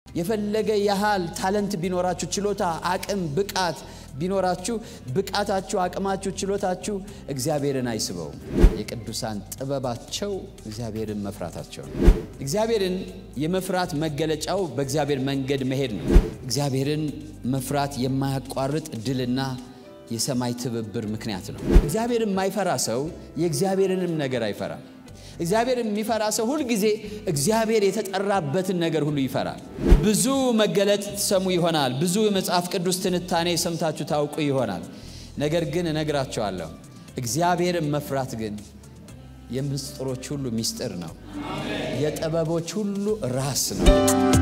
የፈለገ ያህል ታለንት ቢኖራችሁ፣ ችሎታ፣ አቅም፣ ብቃት ቢኖራችሁ ብቃታችሁ፣ አቅማችሁ፣ ችሎታችሁ እግዚአብሔርን አይስበውም። የቅዱሳን ጥበባቸው እግዚአብሔርን መፍራታቸው ነው። እግዚአብሔርን የመፍራት መገለጫው በእግዚአብሔር መንገድ መሄድ ነው። እግዚአብሔርን መፍራት የማያቋርጥ ድልና የሰማይ ትብብር ምክንያት ነው። እግዚአብሔርን የማይፈራ ሰው የእግዚአብሔርንም ነገር አይፈራም። እግዚአብሔርን የሚፈራ ሰው ሁልጊዜ እግዚአብሔር የተጠራበትን ነገር ሁሉ ይፈራል። ብዙ መገለጥ ትሰሙ ይሆናል። ብዙ የመጽሐፍ ቅዱስ ትንታኔ ሰምታችሁ ታውቁ ይሆናል። ነገር ግን እነግራቸዋለሁ እግዚአብሔርን መፍራት ግን የምስጢሮች ሁሉ ምስጢር ነው። የጥበቦች ሁሉ ራስ ነው።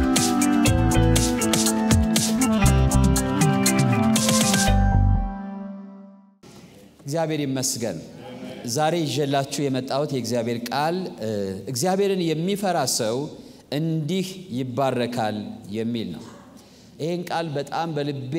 እግዚአብሔር ይመስገን። ዛሬ ይዤላችሁ የመጣሁት የእግዚአብሔር ቃል እግዚአብሔርን የሚፈራ ሰው እንዲህ ይባረካል የሚል ነው። ይህን ቃል በጣም በልቤ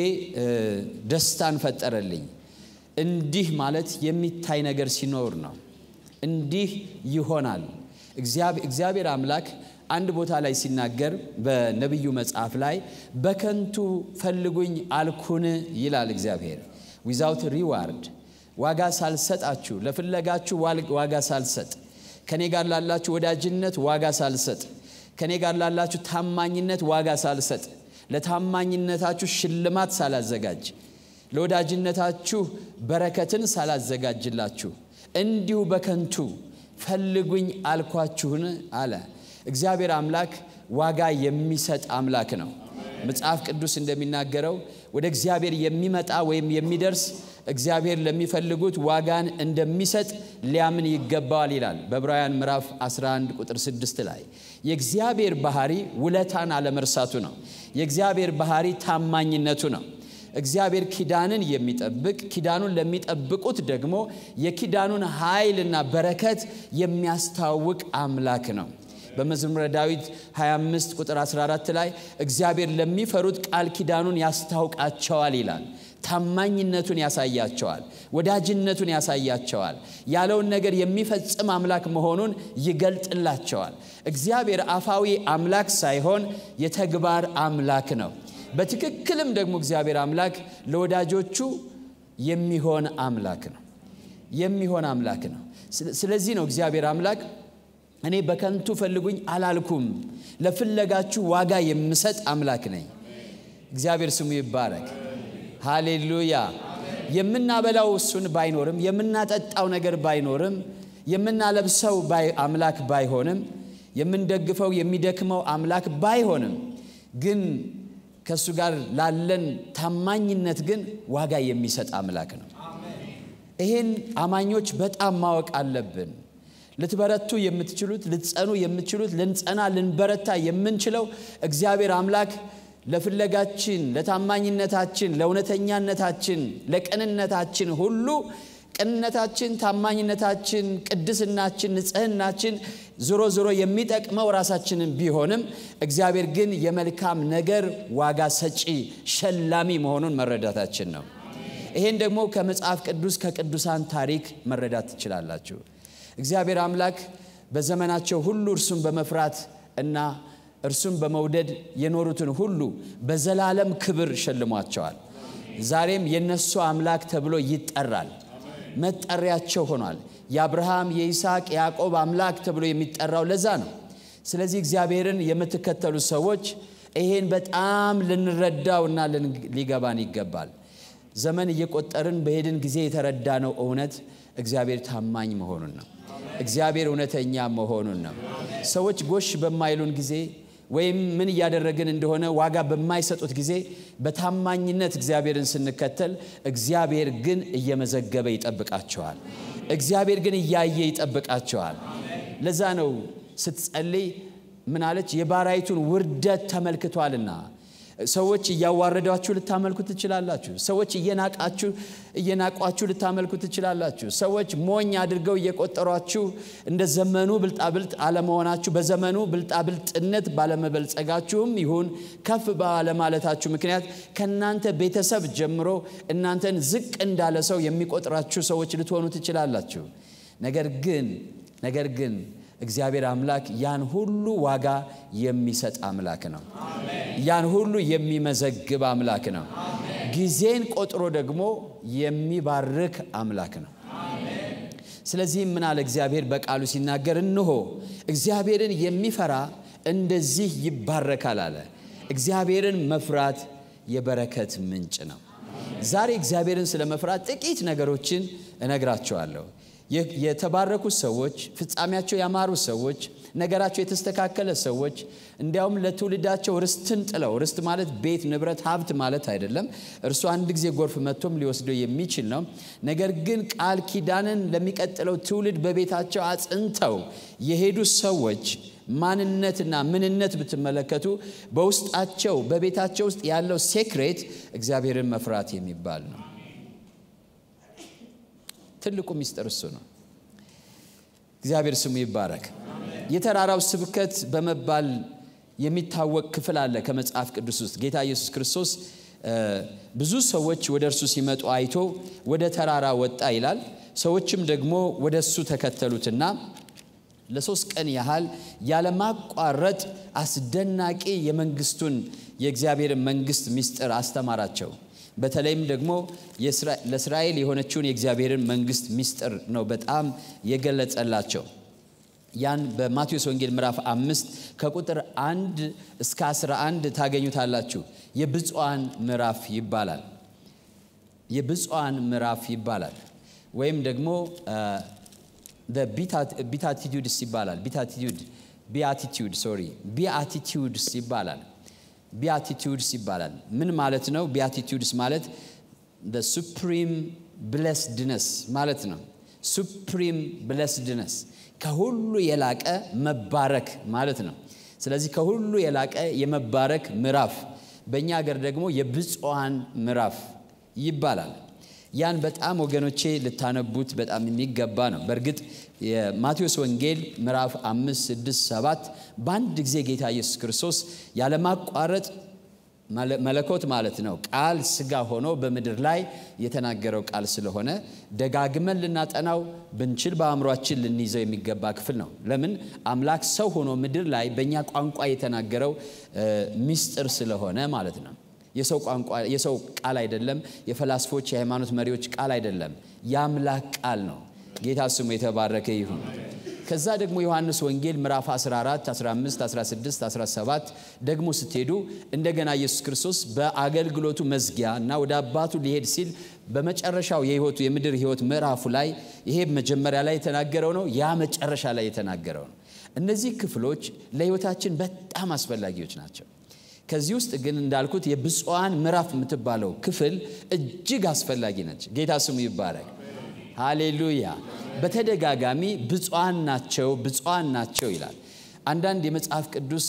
ደስታን ፈጠረልኝ። እንዲህ ማለት የሚታይ ነገር ሲኖር ነው። እንዲህ ይሆናል። እግዚአብሔር አምላክ አንድ ቦታ ላይ ሲናገር በነቢዩ መጽሐፍ ላይ በከንቱ ፈልጉኝ አልኩን ይላል እግዚአብሔር ዊዛውት ሪዋርድ ዋጋ ሳልሰጣችሁ ለፍለጋችሁ ዋጋ ሳልሰጥ ከኔ ጋር ላላችሁ ወዳጅነት ዋጋ ሳልሰጥ ከኔ ጋር ላላችሁ ታማኝነት ዋጋ ሳልሰጥ ለታማኝነታችሁ ሽልማት ሳላዘጋጅ ለወዳጅነታችሁ በረከትን ሳላዘጋጅላችሁ እንዲሁ በከንቱ ፈልጉኝ አልኳችሁን አለ። እግዚአብሔር አምላክ ዋጋ የሚሰጥ አምላክ ነው። መጽሐፍ ቅዱስ እንደሚናገረው ወደ እግዚአብሔር የሚመጣ ወይም የሚደርስ እግዚአብሔር ለሚፈልጉት ዋጋን እንደሚሰጥ ሊያምን ይገባዋል ይላል በዕብራውያን ምዕራፍ 11 ቁጥር 6 ላይ። የእግዚአብሔር ባህሪ ውለታን አለመርሳቱ ነው። የእግዚአብሔር ባህሪ ታማኝነቱ ነው። እግዚአብሔር ኪዳንን የሚጠብቅ ኪዳኑን ለሚጠብቁት ደግሞ የኪዳኑን ኃይልና በረከት የሚያስታውቅ አምላክ ነው። በመዝሙረ ዳዊት 25 ቁጥር 14 ላይ እግዚአብሔር ለሚፈሩት ቃል ኪዳኑን ያስታውቃቸዋል ይላል። ታማኝነቱን ያሳያቸዋል። ወዳጅነቱን ያሳያቸዋል። ያለውን ነገር የሚፈጽም አምላክ መሆኑን ይገልጥላቸዋል። እግዚአብሔር አፋዊ አምላክ ሳይሆን የተግባር አምላክ ነው። በትክክልም ደግሞ እግዚአብሔር አምላክ ለወዳጆቹ የሚሆን አምላክ ነው። የሚሆን አምላክ ነው። ስለዚህ ነው እግዚአብሔር አምላክ እኔ በከንቱ ፈልጉኝ አላልኩም፣ ለፍለጋችሁ ዋጋ የምሰጥ አምላክ ነኝ። እግዚአብሔር ስሙ ይባረክ። ሃሌሉያ። የምናበላው እሱን ባይኖርም የምናጠጣው ነገር ባይኖርም የምናለብሰው አምላክ ባይሆንም የምንደግፈው የሚደክመው አምላክ ባይሆንም ግን ከእሱ ጋር ላለን ታማኝነት ግን ዋጋ የሚሰጥ አምላክ ነው። ይህን አማኞች በጣም ማወቅ አለብን። ልትበረቱ የምትችሉት ልትጸኑ የምትችሉት ልንጸና ልንበረታ የምንችለው እግዚአብሔር አምላክ ለፍለጋችን፣ ለታማኝነታችን፣ ለእውነተኛነታችን፣ ለቅንነታችን ሁሉ ቅንነታችን፣ ታማኝነታችን፣ ቅድስናችን፣ ንጽህናችን ዞሮ ዞሮ የሚጠቅመው ራሳችንን ቢሆንም እግዚአብሔር ግን የመልካም ነገር ዋጋ ሰጪ ሸላሚ መሆኑን መረዳታችን ነው። ይሄን ደግሞ ከመጽሐፍ ቅዱስ ከቅዱሳን ታሪክ መረዳት ትችላላችሁ። እግዚአብሔር አምላክ በዘመናቸው ሁሉ እርሱን በመፍራት እና እርሱን በመውደድ የኖሩትን ሁሉ በዘላለም ክብር ሸልሟቸዋል። ዛሬም የነሱ አምላክ ተብሎ ይጠራል። መጠሪያቸው ሆኗል። የአብርሃም የይስሐቅ፣ የያዕቆብ አምላክ ተብሎ የሚጠራው ለዛ ነው። ስለዚህ እግዚአብሔርን የምትከተሉ ሰዎች ይሄን በጣም ልንረዳውና ሊገባን ይገባል። ዘመን እየቆጠርን በሄድን ጊዜ የተረዳነው እውነት እግዚአብሔር ታማኝ መሆኑን ነው። እግዚአብሔር እውነተኛ መሆኑን ነው። ሰዎች ጎሽ በማይሉን ጊዜ ወይም ምን እያደረግን እንደሆነ ዋጋ በማይሰጡት ጊዜ በታማኝነት እግዚአብሔርን ስንከተል እግዚአብሔር ግን እየመዘገበ ይጠብቃቸዋል። እግዚአብሔር ግን እያየ ይጠብቃቸዋል። ለዛ ነው ስትጸልይ ምን አለች? የባሪያይቱን ውርደት ተመልክቷልና ሰዎች እያዋረዷችሁ ልታመልኩ ትችላላችሁ። ሰዎች እየናቃችሁ እየናቋችሁ ልታመልኩ ትችላላችሁ። ሰዎች ሞኝ አድርገው እየቆጠሯችሁ እንደ ዘመኑ ብልጣብልጥ አለመሆናችሁ በዘመኑ ብልጣብልጥነት ባለመበልጸጋችሁም ይሁን ከፍ ባለማለታችሁ ምክንያት ከእናንተ ቤተሰብ ጀምሮ እናንተን ዝቅ እንዳለ ሰው የሚቆጥራችሁ ሰዎች ልትሆኑ ትችላላችሁ። ነገር ግን ነገር ግን እግዚአብሔር አምላክ ያን ሁሉ ዋጋ የሚሰጥ አምላክ ነው። ያን ሁሉ የሚመዘግብ አምላክ ነው። ጊዜን ቆጥሮ ደግሞ የሚባርክ አምላክ ነው። ስለዚህም ምን አለ እግዚአብሔር በቃሉ ሲናገር፣ እንሆ እግዚአብሔርን የሚፈራ እንደዚህ ይባረካል አለ። እግዚአብሔርን መፍራት የበረከት ምንጭ ነው። ዛሬ እግዚአብሔርን ስለ መፍራት ጥቂት ነገሮችን እነግራቸዋለሁ። የተባረኩ ሰዎች፣ ፍጻሜያቸው ያማሩ ሰዎች፣ ነገራቸው የተስተካከለ ሰዎች እንዲያውም ለትውልዳቸው ርስትን ጥለው ርስት ማለት ቤት፣ ንብረት፣ ሀብት ማለት አይደለም። እርሱ አንድ ጊዜ ጎርፍ መጥቶም ሊወስደው የሚችል ነው። ነገር ግን ቃል ኪዳንን ለሚቀጥለው ትውልድ በቤታቸው አጽንተው የሄዱ ሰዎች ማንነትና ምንነት ብትመለከቱ በውስጣቸው በቤታቸው ውስጥ ያለው ሴክሬት እግዚአብሔርን መፍራት የሚባል ነው። ትልቁ ሚስጥር እሱ ነው። እግዚአብሔር ስሙ ይባረክ። የተራራው ስብከት በመባል የሚታወቅ ክፍል አለ ከመጽሐፍ ቅዱስ ውስጥ ጌታ ኢየሱስ ክርስቶስ ብዙ ሰዎች ወደ እርሱ ሲመጡ አይቶ ወደ ተራራ ወጣ ይላል። ሰዎችም ደግሞ ወደ እሱ ተከተሉትና ለሶስት ቀን ያህል ያለማቋረጥ አስደናቂ የመንግስቱን የእግዚአብሔርን መንግስት ምስጢር አስተማራቸው። በተለይም ደግሞ ለእስራኤል የሆነችውን የእግዚአብሔርን መንግስት ምስጢር ነው በጣም የገለጸላቸው። ያን በማቴዎስ ወንጌል ምዕራፍ አምስት ከቁጥር አንድ እስከ 11 ታገኙታላችሁ። የብፁዓን ምዕራፍ ይባላል። የብፁዓን ምዕራፍ ይባላል ወይም ደግሞ ቢታቲቱድስ ይባላል። ቢታቲቱድ ቢአቲቱድ ሶሪ ቢአቲቱድስ ይባላል። ቢአቲቱድስ ይባላል። ምን ማለት ነው? ቢአቲቱድስ ማለት ሱፕሪም ብለስድነስ ማለት ነው። ሱፕሪም ብለስድነስ ከሁሉ የላቀ መባረክ ማለት ነው። ስለዚህ ከሁሉ የላቀ የመባረክ ምዕራፍ በእኛ ሀገር ደግሞ የብፁዓን ምዕራፍ ይባላል። ያን በጣም ወገኖቼ ልታነቡት በጣም የሚገባ ነው። በእርግጥ የማቴዎስ ወንጌል ምዕራፍ አምስት ስድስት ሰባት በአንድ ጊዜ ጌታ ኢየሱስ ክርስቶስ ያለማቋረጥ መለኮት ማለት ነው ቃል ስጋ ሆኖ በምድር ላይ የተናገረው ቃል ስለሆነ ደጋግመን ልናጠናው ብንችል በአእምሯችን ልንይዘው የሚገባ ክፍል ነው። ለምን አምላክ ሰው ሆኖ ምድር ላይ በእኛ ቋንቋ የተናገረው ሚስጥር ስለሆነ ማለት ነው። የሰው ቋንቋ የሰው ቃል አይደለም። የፈላስፎች የሃይማኖት መሪዎች ቃል አይደለም። የአምላክ ቃል ነው። ጌታ ስሙ የተባረከ ይሁን። ከዛ ደግሞ ዮሐንስ ወንጌል ምዕራፍ 14፣ 15፣ 16፣ 17 ደግሞ ስትሄዱ እንደገና ኢየሱስ ክርስቶስ በአገልግሎቱ መዝጊያ እና ወደ አባቱ ሊሄድ ሲል በመጨረሻው የህይወቱ የምድር ህይወት ምዕራፉ ላይ ይሄ መጀመሪያ ላይ የተናገረው ነው። ያ መጨረሻ ላይ የተናገረው ነው። እነዚህ ክፍሎች ለህይወታችን በጣም አስፈላጊዎች ናቸው። ከዚህ ውስጥ ግን እንዳልኩት የብፁዓን ምዕራፍ የምትባለው ክፍል እጅግ አስፈላጊ ነች። ጌታ ስሙ ይባረክ። ሃሌሉያ። በተደጋጋሚ ብፁዓን ናቸው ብፁዓን ናቸው ይላል። አንዳንድ የመጽሐፍ ቅዱስ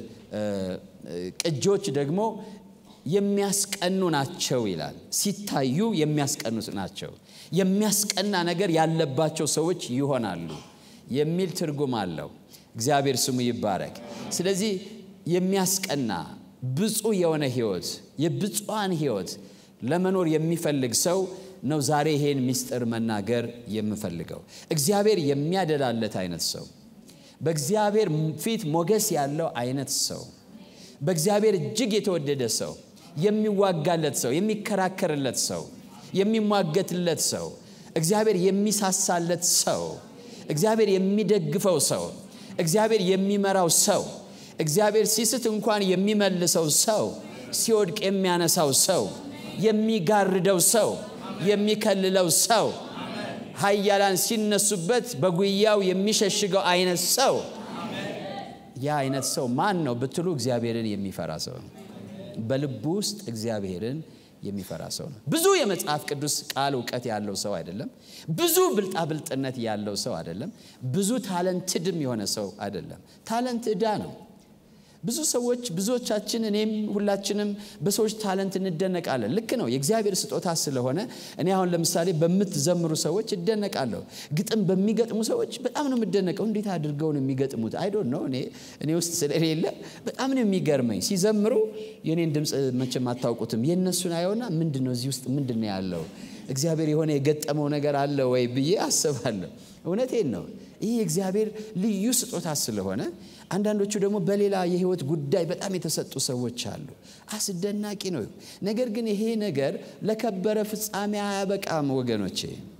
ቅጂዎች ደግሞ የሚያስቀኑ ናቸው ይላል። ሲታዩ የሚያስቀኑ ናቸው፣ የሚያስቀና ነገር ያለባቸው ሰዎች ይሆናሉ የሚል ትርጉም አለው። እግዚአብሔር ስሙ ይባረክ። ስለዚህ የሚያስቀና ብፁዕ የሆነ ህይወት የብፁዓን ህይወት ለመኖር የሚፈልግ ሰው ነው ዛሬ ይሄን ምስጢር መናገር የምፈልገው። እግዚአብሔር የሚያደላለት አይነት ሰው፣ በእግዚአብሔር ፊት ሞገስ ያለው አይነት ሰው፣ በእግዚአብሔር እጅግ የተወደደ ሰው፣ የሚዋጋለት ሰው፣ የሚከራከርለት ሰው፣ የሚሟገትለት ሰው፣ እግዚአብሔር የሚሳሳለት ሰው፣ እግዚአብሔር የሚደግፈው ሰው፣ እግዚአብሔር የሚመራው ሰው እግዚአብሔር ሲስት እንኳን የሚመልሰው ሰው፣ ሲወድቅ የሚያነሳው ሰው፣ የሚጋርደው ሰው፣ የሚከልለው ሰው፣ ኃያላን ሲነሱበት በጉያው የሚሸሽገው አይነት ሰው። ያ አይነት ሰው ማን ነው ብትሉ እግዚአብሔርን የሚፈራ ሰው ነው። በልቡ ውስጥ እግዚአብሔርን የሚፈራ ሰው ነው። ብዙ የመጽሐፍ ቅዱስ ቃል እውቀት ያለው ሰው አይደለም። ብዙ ብልጣብልጥነት ያለው ሰው አይደለም። ብዙ ታለንትድም የሆነ ሰው አይደለም። ታለንት ዕዳ ነው። ብዙ ሰዎች ብዙዎቻችን እኔም ሁላችንም በሰዎች ታለንት እንደነቃለን። ልክ ነው፣ የእግዚአብሔር ስጦታ ስለሆነ እኔ አሁን ለምሳሌ በምትዘምሩ ሰዎች እደነቃለሁ። ግጥም በሚገጥሙ ሰዎች በጣም ነው የምደነቀው። እንዴት አድርገው ነው የሚገጥሙት? አይዶን ነው እኔ እኔ ውስጥ ስለሌለ በጣም ነው የሚገርመኝ። ሲዘምሩ የኔን ድምፅ መቼም አታውቁትም። የእነሱን አየውና ምንድን ነው እዚህ ውስጥ ምንድን ነው ያለው እግዚአብሔር የሆነ የገጠመው ነገር አለ ወይ ብዬ አስባለሁ። እውነቴን ነው። ይህ የእግዚአብሔር ልዩ ስጦታ ስለሆነ አንዳንዶቹ ደግሞ በሌላ የህይወት ጉዳይ በጣም የተሰጡ ሰዎች አሉ። አስደናቂ ነው። ነገር ግን ይሄ ነገር ለከበረ ፍጻሜ አያበቃም ወገኖቼ፣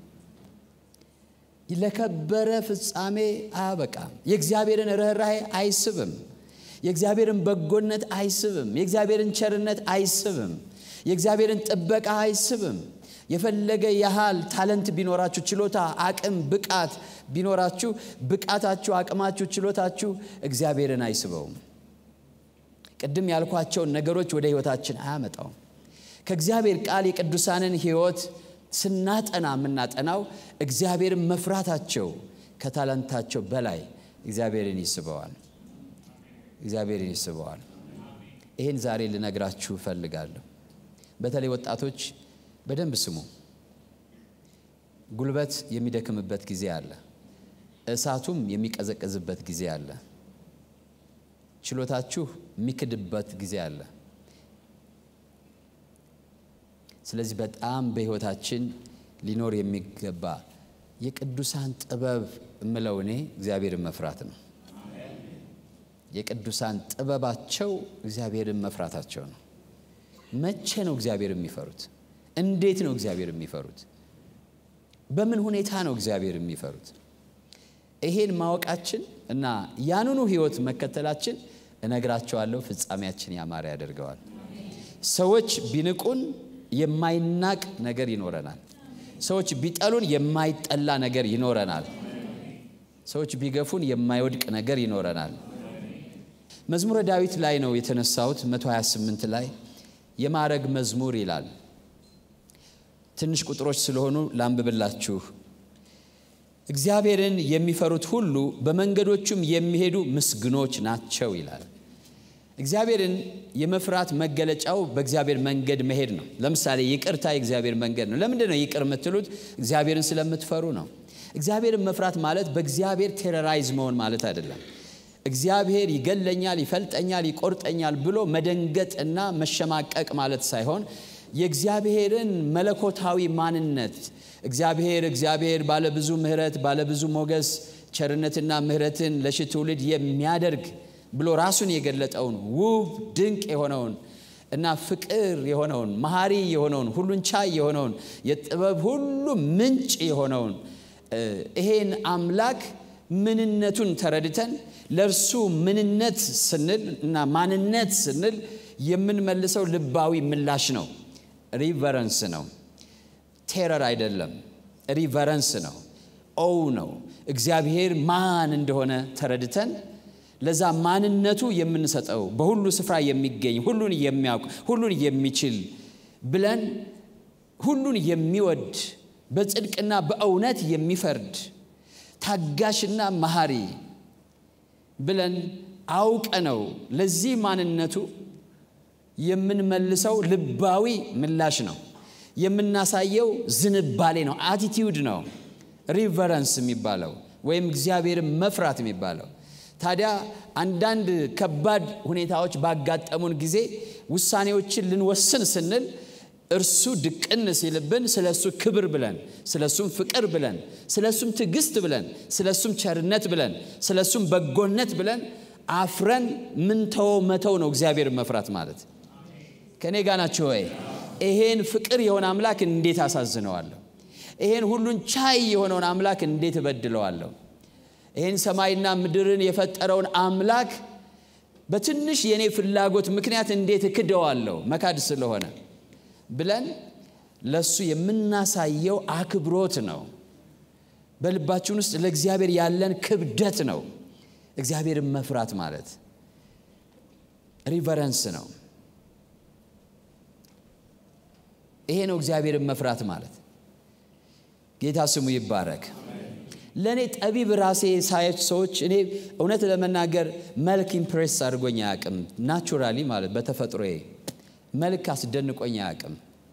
ለከበረ ፍጻሜ አያበቃም። የእግዚአብሔርን ርኅራኄ አይስብም። የእግዚአብሔርን በጎነት አይስብም። የእግዚአብሔርን ቸርነት አይስብም። የእግዚአብሔርን ጥበቃ አይስብም። የፈለገ ያህል ታለንት ቢኖራችሁ፣ ችሎታ፣ አቅም፣ ብቃት ቢኖራችሁ፣ ብቃታችሁ፣ አቅማችሁ፣ ችሎታችሁ እግዚአብሔርን አይስበውም። ቅድም ያልኳቸውን ነገሮች ወደ ህይወታችን አያመጣውም። ከእግዚአብሔር ቃል የቅዱሳንን ህይወት ስናጠና የምናጠናው እግዚአብሔርን መፍራታቸው ከታለንታቸው በላይ እግዚአብሔርን ይስበዋል። እግዚአብሔርን ይስበዋል። ይህን ዛሬ ልነግራችሁ እፈልጋለሁ። በተለይ ወጣቶች በደንብ ስሙ። ጉልበት የሚደክምበት ጊዜ አለ። እሳቱም የሚቀዘቀዝበት ጊዜ አለ። ችሎታችሁ የሚክድበት ጊዜ አለ። ስለዚህ በጣም በህይወታችን ሊኖር የሚገባ የቅዱሳን ጥበብ እምለው እኔ እግዚአብሔርን መፍራት ነው። የቅዱሳን ጥበባቸው እግዚአብሔርን መፍራታቸው ነው። መቼ ነው እግዚአብሔር የሚፈሩት? እንዴት ነው እግዚአብሔር የሚፈሩት? በምን ሁኔታ ነው እግዚአብሔር የሚፈሩት? ይሄን ማወቃችን እና ያንኑ ህይወት መከተላችን እነግራቸዋለሁ፣ ፍጻሜያችን ያማረ ያደርገዋል። ሰዎች ቢንቁን የማይናቅ ነገር ይኖረናል። ሰዎች ቢጠሉን የማይጠላ ነገር ይኖረናል። ሰዎች ቢገፉን የማይወድቅ ነገር ይኖረናል። መዝሙረ ዳዊት ላይ ነው የተነሳሁት 128 ላይ የማዕረግ መዝሙር ይላል። ትንሽ ቁጥሮች ስለሆኑ ላንብብላችሁ። እግዚአብሔርን የሚፈሩት ሁሉ በመንገዶቹም የሚሄዱ ምስግኖች ናቸው ይላል። እግዚአብሔርን የመፍራት መገለጫው በእግዚአብሔር መንገድ መሄድ ነው። ለምሳሌ ይቅርታ የእግዚአብሔር መንገድ ነው። ለምንድን ነው ይቅር የምትሉት? እግዚአብሔርን ስለምትፈሩ ነው። እግዚአብሔርን መፍራት ማለት በእግዚአብሔር ቴረራይዝ መሆን ማለት አይደለም። እግዚአብሔር ይገለኛል፣ ይፈልጠኛል፣ ይቆርጠኛል ብሎ መደንገጥ እና መሸማቀቅ ማለት ሳይሆን የእግዚአብሔርን መለኮታዊ ማንነት እግዚአብሔር እግዚአብሔር ባለብዙ ምሕረት ባለብዙ ሞገስ ቸርነትና ምሕረትን ለሺህ ትውልድ የሚያደርግ ብሎ ራሱን የገለጠውን ውብ ድንቅ የሆነውን እና ፍቅር የሆነውን መሐሪ የሆነውን ሁሉን ቻይ የሆነውን የጥበብ ሁሉ ምንጭ የሆነውን ይሄን አምላክ ምንነቱን ተረድተን ለእርሱ ምንነት ስንል እና ማንነት ስንል የምንመልሰው ልባዊ ምላሽ ነው። ሪቨረንስ ነው። ቴረር አይደለም። ሪቨረንስ ነው። ኦው ነው። እግዚአብሔር ማን እንደሆነ ተረድተን ለዛ ማንነቱ የምንሰጠው በሁሉ ስፍራ የሚገኝ ሁሉን የሚያውቅ ሁሉን የሚችል ብለን ሁሉን የሚወድ በጽድቅና በእውነት የሚፈርድ ታጋሽና መሐሪ ብለን አውቀ ነው ለዚህ ማንነቱ የምንመልሰው ልባዊ ምላሽ ነው። የምናሳየው ዝንባሌ ነው። አቲቲዩድ ነው ሪቨረንስ የሚባለው ወይም እግዚአብሔርን መፍራት የሚባለው። ታዲያ አንዳንድ ከባድ ሁኔታዎች ባጋጠሙን ጊዜ ውሳኔዎችን ልንወስን ስንል እርሱ ድቅን ሲልብን ስለ እሱ ክብር ብለን ስለ እሱም ፍቅር ብለን ስለ እሱም ትዕግስት ብለን ስለ እሱም ቸርነት ብለን ስለ እሱም በጎነት ብለን አፍረን ምንተወው መተው ነው እግዚአብሔር መፍራት ማለት። ከእኔ ጋር ናችሁ ወይ? ይሄን ፍቅር የሆነ አምላክ እንዴት አሳዝነዋለሁ? ይሄን ሁሉን ቻይ የሆነውን አምላክ እንዴት እበድለዋለሁ? ይህን ሰማይና ምድርን የፈጠረውን አምላክ በትንሽ የእኔ ፍላጎት ምክንያት እንዴት እክደዋለሁ? መካድ ስለሆነ ብለን ለሱ የምናሳየው አክብሮት ነው። በልባችን ውስጥ ለእግዚአብሔር ያለን ክብደት ነው። እግዚአብሔርን መፍራት ማለት ሪቨረንስ ነው። ይሄ ነው እግዚአብሔርን መፍራት ማለት። ጌታ ስሙ ይባረክ። ለእኔ ጠቢብ ራሴ ሳየች ሰዎች እኔ እውነት ለመናገር መልክ ኢምፕሬስ አድርጎኝ አያውቅም። ናቹራሊ ማለት በተፈጥሮዬ መልክ አስደንቆኝ አያውቅም።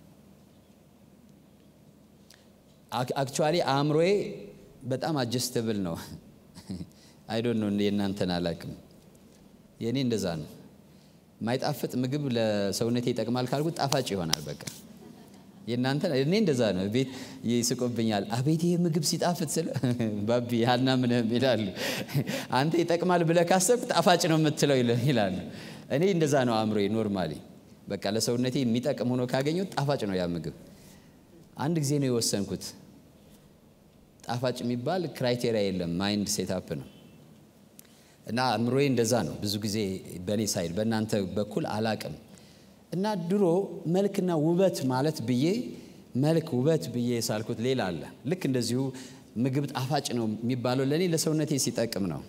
አክቹዋሊ አእምሮዬ በጣም አጀስተብል ነው። አይዶን ነው የእናንተን አላውቅም። የእኔ እንደዛ ነው። ማይጣፍጥ ምግብ ለሰውነቴ ይጠቅማል ካልኩት ጣፋጭ ይሆናል። በቃ የእናንተ እኔ እንደዛ ነው። ቤት ይስቁብኛል። አቤት ይሄ ምግብ ሲጣፍጥ ስለ ባቢ ያልና ምንም ይላሉ። አንተ ይጠቅማል ብለህ ካሰብክ ጣፋጭ ነው የምትለው ይላሉ። እኔ እንደዛ ነው አእምሮዬ ኖርማሊ። በቃ ለሰውነቴ የሚጠቅም ሆኖ ካገኘሁት ጣፋጭ ነው ያ ምግብ። አንድ ጊዜ ነው የወሰንኩት። ጣፋጭ የሚባል ክራይቴሪያ የለም፣ ማይንድ ሴታፕ ነው። እና አእምሮዬ እንደዛ ነው። ብዙ ጊዜ በእኔ ሳይድ በእናንተ በኩል አላቅም። እና ድሮ መልክና ውበት ማለት ብዬ መልክ ውበት ብዬ የሳልኩት ሌላ አለ። ልክ እንደዚሁ ምግብ ጣፋጭ ነው የሚባለው ለእኔ ለሰውነቴ ሲጠቅም ነው።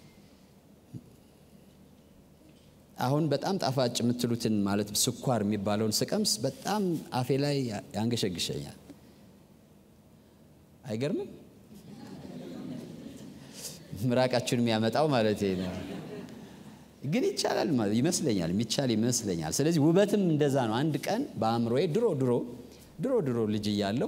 አሁን በጣም ጣፋጭ የምትሉትን ማለት ስኳር የሚባለውን ስቀምስ በጣም አፌ ላይ ያንገሸግሸኛል። አይገርምም? ምራቃችሁን የሚያመጣው ማለት ነው። ግን ይቻላል ይመስለኛል፣ የሚቻል ይመስለኛል። ስለዚህ ውበትም እንደዛ ነው። አንድ ቀን በአእምሮዬ ድሮ ድሮ ድሮ ድሮ ልጅ እያለሁ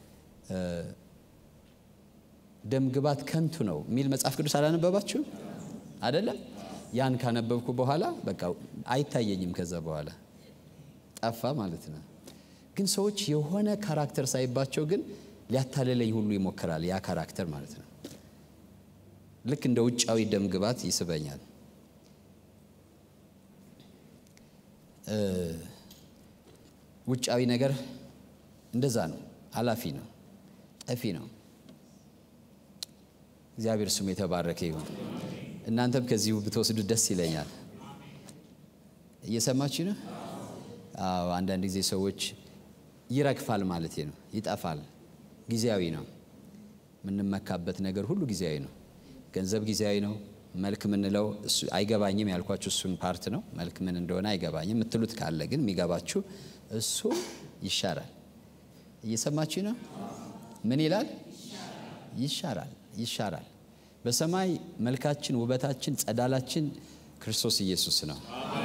ደም ግባት ከንቱ ነው የሚል መጽሐፍ ቅዱስ አላነበባችሁም? አይደለም? ያን ካነበብኩ በኋላ በቃ አይታየኝም። ከዛ በኋላ ጠፋ ማለት ነው። ግን ሰዎች የሆነ ካራክተር ሳይባቸው ግን ሊያታልለኝ ሁሉ ይሞክራል። ያ ካራክተር ማለት ነው። ልክ እንደ ውጫዊ ደም ግባት ይስበኛል። ውጫዊ ነገር እንደዛ ነው። ኃላፊ ነው፣ ጠፊ ነው። እግዚአብሔር ስሙ የተባረከ ይሁን። እናንተም ከዚሁ ብትወስዱ ደስ ይለኛል። እየሰማችሁ ነው? አዎ። አንዳንድ ጊዜ ሰዎች ይረግፋል ማለት ነው፣ ይጠፋል፣ ጊዜያዊ ነው። የምንመካበት ነገር ሁሉ ጊዜያዊ ነው። ገንዘብ ጊዜያዊ ነው። መልክ ምንለው እሱ አይገባኝም ያልኳችሁ እሱን ፓርት ነው። መልክ ምን እንደሆነ አይገባኝም የምትሉት ካለ ግን የሚገባችሁ እሱ ይሻራል። እየሰማችሁ ነው? ምን ይላል? ይሻራል፣ ይሻራል። በሰማይ መልካችን፣ ውበታችን፣ ጸዳላችን ክርስቶስ ኢየሱስ ነው።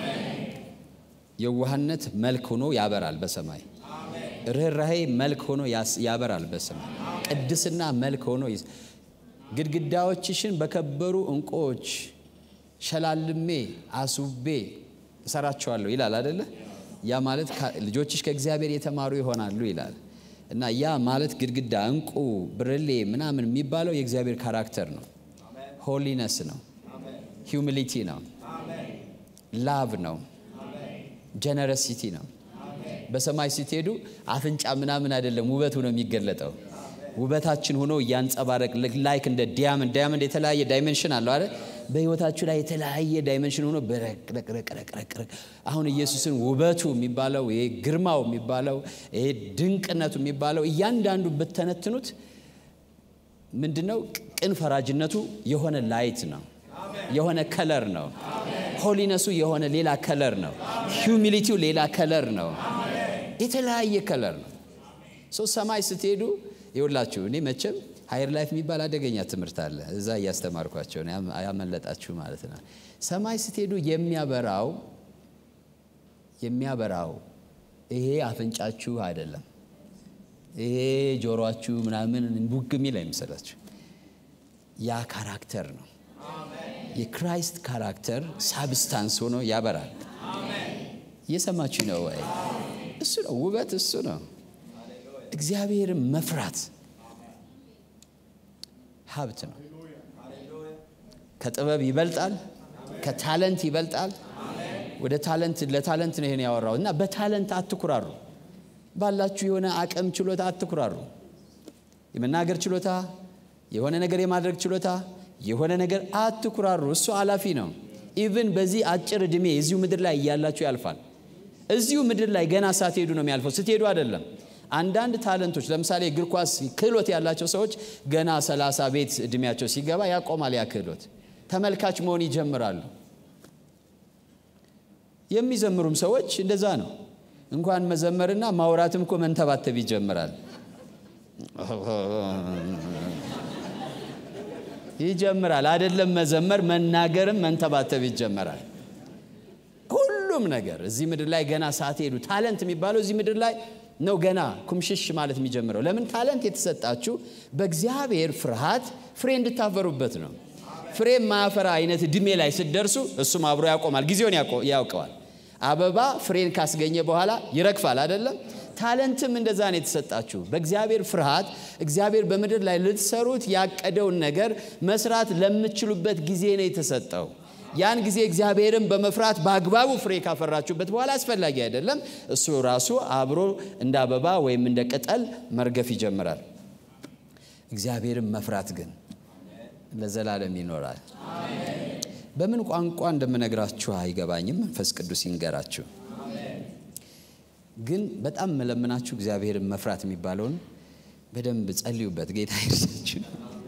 የዋህነት መልክ ሆኖ ያበራል በሰማይ። ርኅራሄ መልክ ሆኖ ያበራል በሰማይ። ቅድስና መልክ ሆኖ ግድግዳዎችሽን በከበሩ ዕንቁዎች ሸላልሜ አስውቤ እሰራቸዋለሁ ይላል አደለ? ያ ማለት ልጆችሽ ከእግዚአብሔር የተማሩ ይሆናሉ ይላል። እና ያ ማለት ግድግዳ፣ ዕንቁ፣ ብርሌ ምናምን የሚባለው የእግዚአብሔር ካራክተር ነው። ሆሊነስ ነው። ሂውሚሊቲ ነው። ላቭ ነው። ጀነረሲቲ ነው። በሰማይ ስትሄዱ አፍንጫ ምናምን አይደለም ውበቱ ነው የሚገለጠው ውበታችን ሆኖ እያንጸባረቅ ላይክ እንደ ዲያመንድ ዲያመንድ የተለያየ ዳይሜንሽን አለው አይደል? በህይወታችሁ ላይ የተለያየ ዳይሜንሽን ሆኖ በረቅረቅረቅረቅ አሁን ኢየሱስን ውበቱ የሚባለው ይሄ ግርማው የሚባለው ይሄ ድንቅነቱ የሚባለው እያንዳንዱ ብተነትኑት ምንድነው? ቅን ፈራጅነቱ የሆነ ላይት ነው፣ የሆነ ከለር ነው። ሆሊነሱ የሆነ ሌላ ከለር ነው። ሂዩሚሊቲው ሌላ ከለር ነው። የተለያየ ከለር ነው። ሶ ሰማይ ስትሄዱ ይውላችሁ እኔ መቼም ሀይር ላይፍ የሚባል አደገኛ ትምህርት አለ። እዛ እያስተማርኳቸው ነው ያመለጣችሁ ማለት ነው። ሰማይ ስትሄዱ የሚያበራው የሚያበራው ይሄ አፍንጫችሁ አይደለም፣ ይሄ ጆሮአችሁ ምናምን ቡግ የሚል አይመስላችሁ። ያ ካራክተር ነው። የክራይስት ካራክተር ሳብስታንስ ሆኖ ያበራል። እየሰማችሁ ነው ወይ? እሱ ነው ውበት፣ እሱ ነው እግዚአብሔርን መፍራት ሀብት ነው። ከጥበብ ይበልጣል፣ ከታለንት ይበልጣል። ወደ ታለንት ለታለንት ነው ይሄን ያወራው እና በታለንት አትኩራሩ። ባላችሁ የሆነ አቅም ችሎታ አትኩራሩ። የመናገር ችሎታ፣ የሆነ ነገር የማድረግ ችሎታ፣ የሆነ ነገር አትኩራሩ። እሱ አላፊ ነው። ኢቭን በዚህ አጭር ዕድሜ እዚሁ ምድር ላይ እያላችሁ ያልፋል። እዚሁ ምድር ላይ ገና ሳትሄዱ ነው የሚያልፈው፣ ስትሄዱ አይደለም። አንዳንድ ታለንቶች ለምሳሌ እግር ኳስ ክህሎት ያላቸው ሰዎች ገና ሰላሳ ቤት እድሜያቸው ሲገባ ያቆማል። ያ ክህሎት ተመልካች መሆን ይጀምራሉ። የሚዘምሩም ሰዎች እንደዛ ነው። እንኳን መዘመርና ማውራትም እኮ መንተባተብ ይጀምራል ይጀምራል። አይደለም መዘመር መናገርም መንተባተብ ይጀምራል። ሁሉም ነገር እዚህ ምድር ላይ ገና ሳትሄዱ ታለንት የሚባለው እዚህ ምድር ላይ ነው ገና ኩምሽሽ ማለት የሚጀምረው። ለምን ታለንት የተሰጣችሁ በእግዚአብሔር ፍርሃት ፍሬ እንድታፈሩበት ነው። ፍሬ የማያፈራ አይነት እድሜ ላይ ስትደርሱ እሱም አብሮ ያቆማል፣ ጊዜውን ያውቀዋል። አበባ ፍሬን ካስገኘ በኋላ ይረግፋል አይደለም? ታለንትም እንደዛ ነው የተሰጣችሁ። በእግዚአብሔር ፍርሃት እግዚአብሔር በምድር ላይ ልትሰሩት ያቀደውን ነገር መስራት ለምትችሉበት ጊዜ ነው የተሰጠው። ያን ጊዜ እግዚአብሔርን በመፍራት በአግባቡ ፍሬ ካፈራችሁበት በኋላ አስፈላጊ አይደለም፣ እሱ ራሱ አብሮ እንደ አበባ ወይም እንደ ቅጠል መርገፍ ይጀምራል። እግዚአብሔርን መፍራት ግን ለዘላለም ይኖራል። በምን ቋንቋ እንደምነግራችሁ አይገባኝም። መንፈስ ቅዱስ ይንገራችሁ። ግን በጣም መለምናችሁ እግዚአብሔርን መፍራት የሚባለውን በደንብ ጸልዩበት። ጌታ ይርሳችሁ።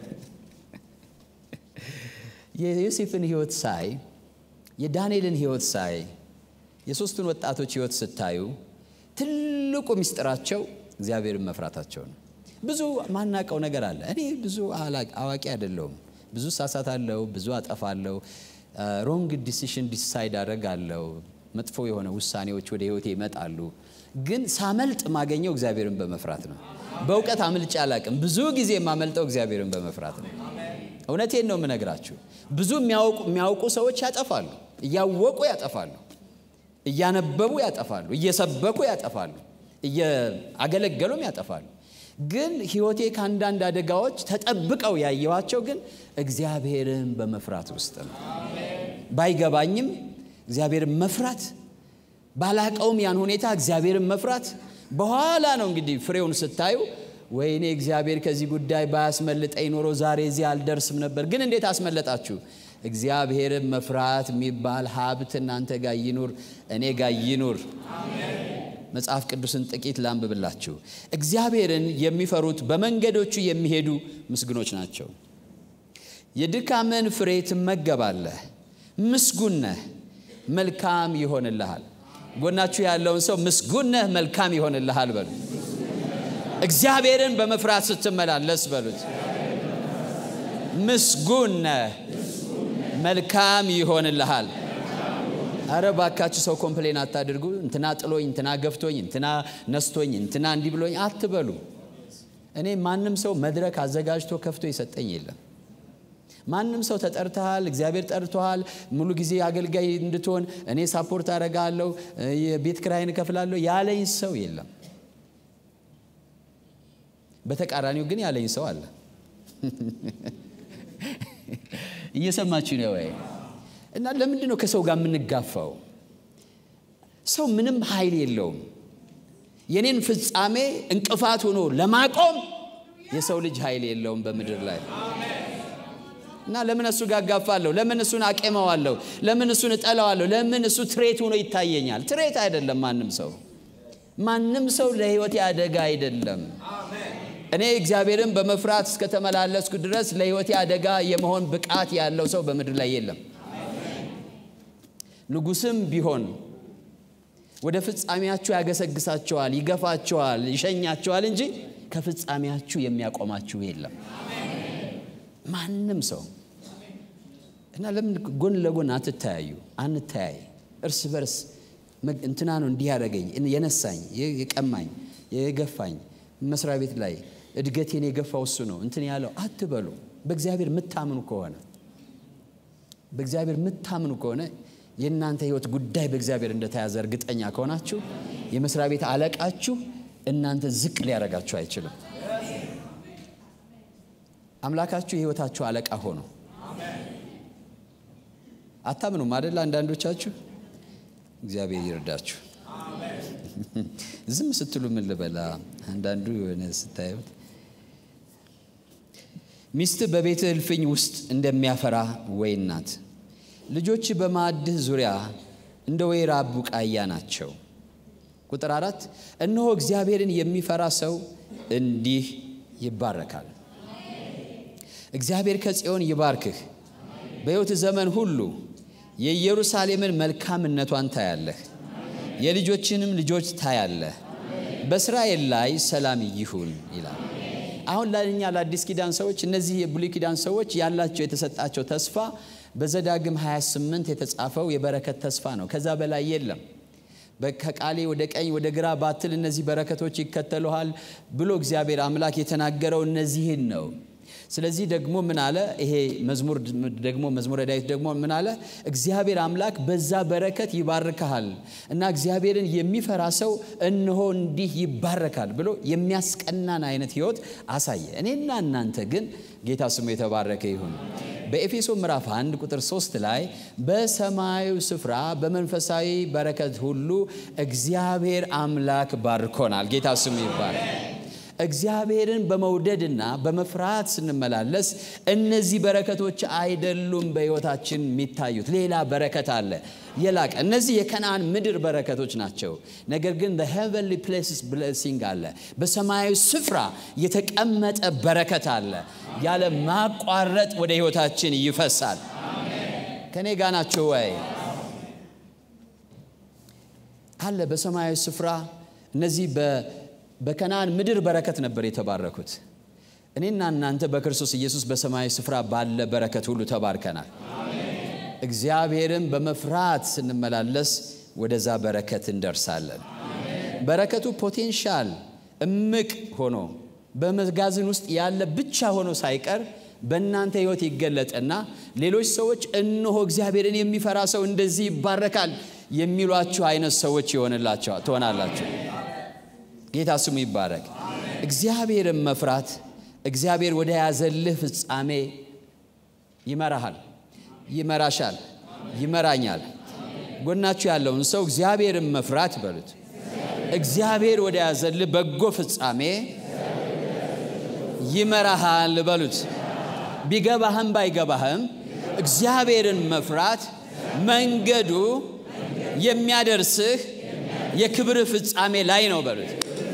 የዮሴፍን ሕይወት ሳይ፣ የዳንኤልን ሕይወት ሳይ፣ የሦስቱን ወጣቶች ሕይወት ስታዩ ትልቁ ምስጢራቸው እግዚአብሔርን መፍራታቸው ነው። ብዙ ማናቀው ነገር አለ። እኔ ብዙ አዋቂ አይደለሁም። ብዙ ሳሳታለሁ፣ ብዙ አጠፋለሁ፣ ሮንግ ዲሲሽን ዲሳይድ አደርጋለሁ። መጥፎ የሆነ ውሳኔዎች ወደ ህይወቴ ይመጣሉ። ግን ሳመልጥ ማገኘው እግዚአብሔርን በመፍራት ነው። በእውቀት አምልጬ አላቅም። ብዙ ጊዜ የማመልጠው እግዚአብሔርን በመፍራት ነው። እውነቴን ነው የምነግራችሁ። ብዙ የሚያውቁ ሰዎች ያጠፋሉ፣ እያወቁ ያጠፋሉ፣ እያነበቡ ያጠፋሉ፣ እየሰበኩ ያጠፋሉ፣ እያገለገሉም ያጠፋሉ። ግን ህይወቴ ከአንዳንድ አደጋዎች ተጠብቀው ያየኋቸው ግን እግዚአብሔርን በመፍራት ውስጥ ነው። ባይገባኝም እግዚአብሔርን መፍራት ባላቀውም ያን ሁኔታ እግዚአብሔርን መፍራት በኋላ ነው እንግዲህ ፍሬውን ስታዩ ወይኔ እግዚአብሔር ከዚህ ጉዳይ ባያስመልጠኝ ኖሮ ዛሬ እዚህ አልደርስም ነበር። ግን እንዴት አስመለጣችሁ? እግዚአብሔርን መፍራት የሚባል ሀብት እናንተ ጋር ይኑር፣ እኔ ጋር ይኑር። መጽሐፍ ቅዱስን ጥቂት ላንብብላችሁ። እግዚአብሔርን የሚፈሩት በመንገዶቹ የሚሄዱ ምስጉኖች ናቸው። የድካምን ፍሬ ትመገባለህ፣ ምስጉን ነህ፣ መልካም ይሆንልሃል። ጎናችሁ ያለውን ሰው ምስጉን ነህ፣ መልካም ይሆንልሃል በሉት። እግዚአብሔርን በመፍራት ስትመላለስ በሉት። ምስጉን ነህ፣ መልካም ይሆንልሃል። አረ ባካችሁ ሰው ኮምፕሌን አታድርጉ። እንትና ጥሎኝ፣ እንትና ገፍቶኝ፣ እንትና ነስቶኝ፣ እንትና እንዲህ ብሎኝ አትበሉ። እኔ ማንም ሰው መድረክ አዘጋጅቶ ከፍቶ የሰጠኝ የለም። ማንም ሰው ተጠርተሃል፣ እግዚአብሔር ጠርቶሃል፣ ሙሉ ጊዜ አገልጋይ እንድትሆን እኔ ሳፖርት አደርጋለሁ፣ የቤት ክራይን እከፍላለሁ ያለኝ ሰው የለም። በተቃራኒው ግን ያለኝ ሰው አለ። እየሰማችሁ ነው ወይ? እና ለምንድን ነው ከሰው ጋር የምንጋፋው? ሰው ምንም ኃይል የለውም። የኔን ፍጻሜ እንቅፋት ሆኖ ለማቆም የሰው ልጅ ኃይል የለውም በምድር ላይ እና ለምን እሱ ጋር እጋፋለሁ? ለምን እሱን አቄመዋለሁ? ለምን እሱን እጠላዋለሁ? ለምን እሱ ትሬት ሆኖ ይታየኛል? ትሬት አይደለም። ማንም ሰው ማንም ሰው ለሕይወቴ አደጋ አይደለም። እኔ እግዚአብሔርን በመፍራት እስከተመላለስኩ ድረስ ለሕይወቴ አደጋ የመሆን ብቃት ያለው ሰው በምድር ላይ የለም። ንጉሥም ቢሆን ወደ ፍጻሜያችሁ ያገሰግሳቸዋል፣ ይገፋቸዋል፣ ይሸኛቸዋል እንጂ ከፍጻሜያችሁ የሚያቆማችሁ የለም። ማንም ሰው እና ለምን ጎን ለጎን አትተያዩ? አንተያይ። እርስ በርስ እንትና ነው እንዲህ ያደረገኝ፣ የነሳኝ፣ የቀማኝ፣ የገፋኝ መስሪያ ቤት ላይ እድገቴን የገፋው እሱ ነው እንትን ያለው አትበሉ። በእግዚአብሔር የምታምኑ ከሆነ በእግዚአብሔር የምታምኑ ከሆነ የእናንተ ሕይወት ጉዳይ በእግዚአብሔር እንደተያዘ እርግጠኛ ከሆናችሁ የመስሪያ ቤት አለቃችሁ እናንተ ዝቅ ሊያደርጋችሁ አይችልም። አምላካችሁ የሕይወታችሁ አለቃ ሆኖ አታምኑም አደለ? አንዳንዶቻችሁ እግዚአብሔር ይርዳችሁ። ዝም ስትሉ ምን ልበላ? አንዳንዱ የሆነ ስታዩት ሚስት በቤትህ እልፍኝ ውስጥ እንደሚያፈራ ወይን ናት። ልጆች በማዕድህ ዙሪያ እንደ ወይራ ቡቃያ ናቸው። ቁጥር አራት እነሆ እግዚአብሔርን የሚፈራ ሰው እንዲህ ይባረካል። እግዚአብሔር ከጽዮን ይባርክህ። በሕይወት ዘመን ሁሉ የኢየሩሳሌምን መልካምነቷን ታያለህ፣ የልጆችንም ልጆች ታያለህ። በእስራኤል ላይ ሰላም ይሁን ይላል። አሁን ለእኛ ለአዲስ ኪዳን ሰዎች እነዚህ የብሉይ ኪዳን ሰዎች ያላቸው የተሰጣቸው ተስፋ በዘዳግም 28 የተጻፈው የበረከት ተስፋ ነው። ከዛ በላይ የለም። ከቃሌ ወደ ቀኝ ወደ ግራ ባትል እነዚህ በረከቶች ይከተሉሃል ብሎ እግዚአብሔር አምላክ የተናገረው እነዚህን ነው። ስለዚህ ደግሞ ምን አለ? ይሄ መዝሙር ደግሞ መዝሙረ ዳዊት ደግሞ ምን አለ? እግዚአብሔር አምላክ በዛ በረከት ይባርክሃል እና እግዚአብሔርን የሚፈራ ሰው እነሆ እንዲህ ይባረካል ብሎ የሚያስቀናን አይነት ሕይወት አሳየ። እኔና እናንተ ግን ጌታ ስሙ የተባረከ ይሁን። በኤፌሶ ምዕራፍ 1 ቁጥር 3 ላይ በሰማያዊ ስፍራ በመንፈሳዊ በረከት ሁሉ እግዚአብሔር አምላክ ባርኮናል። ጌታ ስሙ ይባረክ። እግዚአብሔርን በመውደድና በመፍራት ስንመላለስ እነዚህ በረከቶች አይደሉም በሕይወታችን የሚታዩት። ሌላ በረከት አለ የላቀ። እነዚህ የከነዓን ምድር በረከቶች ናቸው። ነገር ግን ሄቨንሊ ፕሌስስ ብሌሲንግ አለ። በሰማያዊ ስፍራ የተቀመጠ በረከት አለ። ያለ ማቋረጥ ወደ ሕይወታችን ይፈሳል። ከእኔ ጋ ናቸው ወይ? አለ በሰማያዊ ስፍራ እነዚህ በከነዓን ምድር በረከት ነበር የተባረኩት። እኔና እናንተ በክርስቶስ ኢየሱስ በሰማያዊ ስፍራ ባለ በረከት ሁሉ ተባርከናል። እግዚአብሔርን በመፍራት ስንመላለስ ወደዛ በረከት እንደርሳለን። በረከቱ ፖቴንሻል እምቅ ሆኖ በመጋዘን ውስጥ ያለ ብቻ ሆኖ ሳይቀር በእናንተ ሕይወት ይገለጥና ሌሎች ሰዎች እነሆ እግዚአብሔርን የሚፈራ ሰው እንደዚህ ይባረካል የሚሏችሁ አይነት ሰዎች ይሆንላቸዋል ትሆናላችሁ። ጌታ ስሙ ይባረክ። እግዚአብሔርን መፍራት እግዚአብሔር ወደ ያዘልህ ፍጻሜ ይመራሃል፣ ይመራሻል፣ ይመራኛል። ጎናችሁ ያለውን ሰው እግዚአብሔርን መፍራት በሉት። እግዚአብሔር ወደ ያዘልህ በጎ ፍጻሜ ይመራሃል በሉት። ቢገባህም ባይገባህም እግዚአብሔርን መፍራት መንገዱ የሚያደርስህ የክብር ፍጻሜ ላይ ነው በሉት።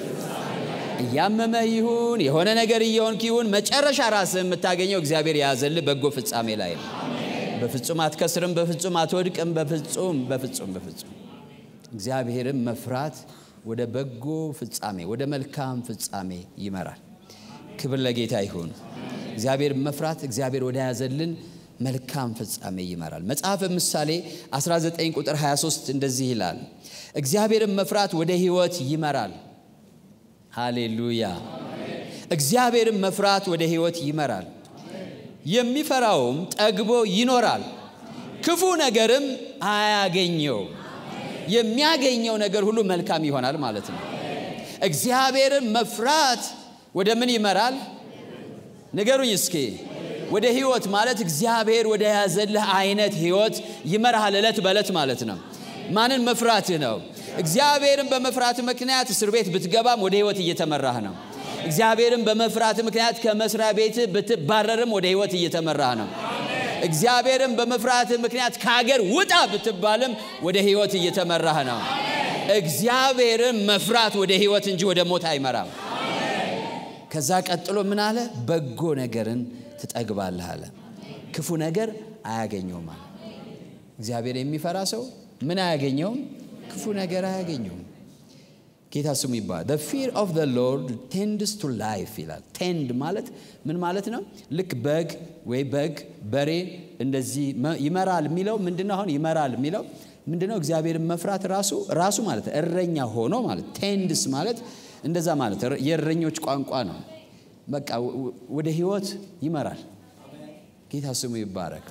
እያመመህ ይሁን የሆነ ነገር እየሆንክ ይሁን መጨረሻ ራስህ የምታገኘው እግዚአብሔር የያዘልህ በጎ ፍጻሜ ላይ ነው። በፍጹም አትከስርም፣ በፍጹም አትወድቅም፣ በፍጹም በፍጹም በፍጹም እግዚአብሔርን መፍራት ወደ በጎ ፍጻሜ ወደ መልካም ፍጻሜ ይመራል። ክብር ለጌታ ይሁን። እግዚአብሔር መፍራት እግዚአብሔር ወደ ያዘልን መልካም ፍጻሜ ይመራል። መጽሐፈ ምሳሌ 19 ቁጥር 23 እንደዚህ ይላል፣ እግዚአብሔርን መፍራት ወደ ሕይወት ይመራል። ሃሌሉያ! እግዚአብሔርን መፍራት ወደ ሕይወት ይመራል። የሚፈራውም ጠግቦ ይኖራል፣ ክፉ ነገርም አያገኘውም። የሚያገኘው ነገር ሁሉ መልካም ይሆናል ማለት ነው። እግዚአብሔርን መፍራት ወደ ምን ይመራል? ንገሩኝ እስኪ። ወደ ህይወት ማለት እግዚአብሔር ወደ ያዘልህ አይነት ህይወት ይመራሃል። ዕለት በዕለት ማለት ነው። ማንን መፍራትህ ነው? እግዚአብሔርን በመፍራት ምክንያት እስር ቤት ብትገባም ወደ ህይወት እየተመራህ ነው። እግዚአብሔርን በመፍራት ምክንያት ከመስሪያ ቤት ብትባረርም ወደ ህይወት እየተመራህ ነው። እግዚአብሔርን በመፍራት ምክንያት ከሀገር ውጣ ብትባልም ወደ ህይወት እየተመራህ ነው። እግዚአብሔርን መፍራት ወደ ህይወት እንጂ ወደ ሞት አይመራም። ከዛ ቀጥሎ ምን አለ? በጎ ነገርን ትጠግባለህ አለ። ክፉ ነገር አያገኘውም አለ። እግዚአብሔር የሚፈራ ሰው ምን አያገኘውም? ክፉ ነገር አያገኘውም። ጌታ ስሙ ይባላል። the fear of the lord tends to life ይላል። ቴንድ ማለት ምን ማለት ነው? ልክ በግ ወይ በግ በሬ እንደዚህ ይመራል የሚለው ምንድነው? አሁን ይመራል የሚለው ምንድነው? እግዚአብሔርን መፍራት ራሱ ራሱ ማለት እረኛ ሆኖ ማለት ቴንድስ ማለት እንደዛ ማለት የእረኞች ቋንቋ ነው። በቃ ወደ ህይወት ይመራል። ጌታ ስሙ ይባረክ።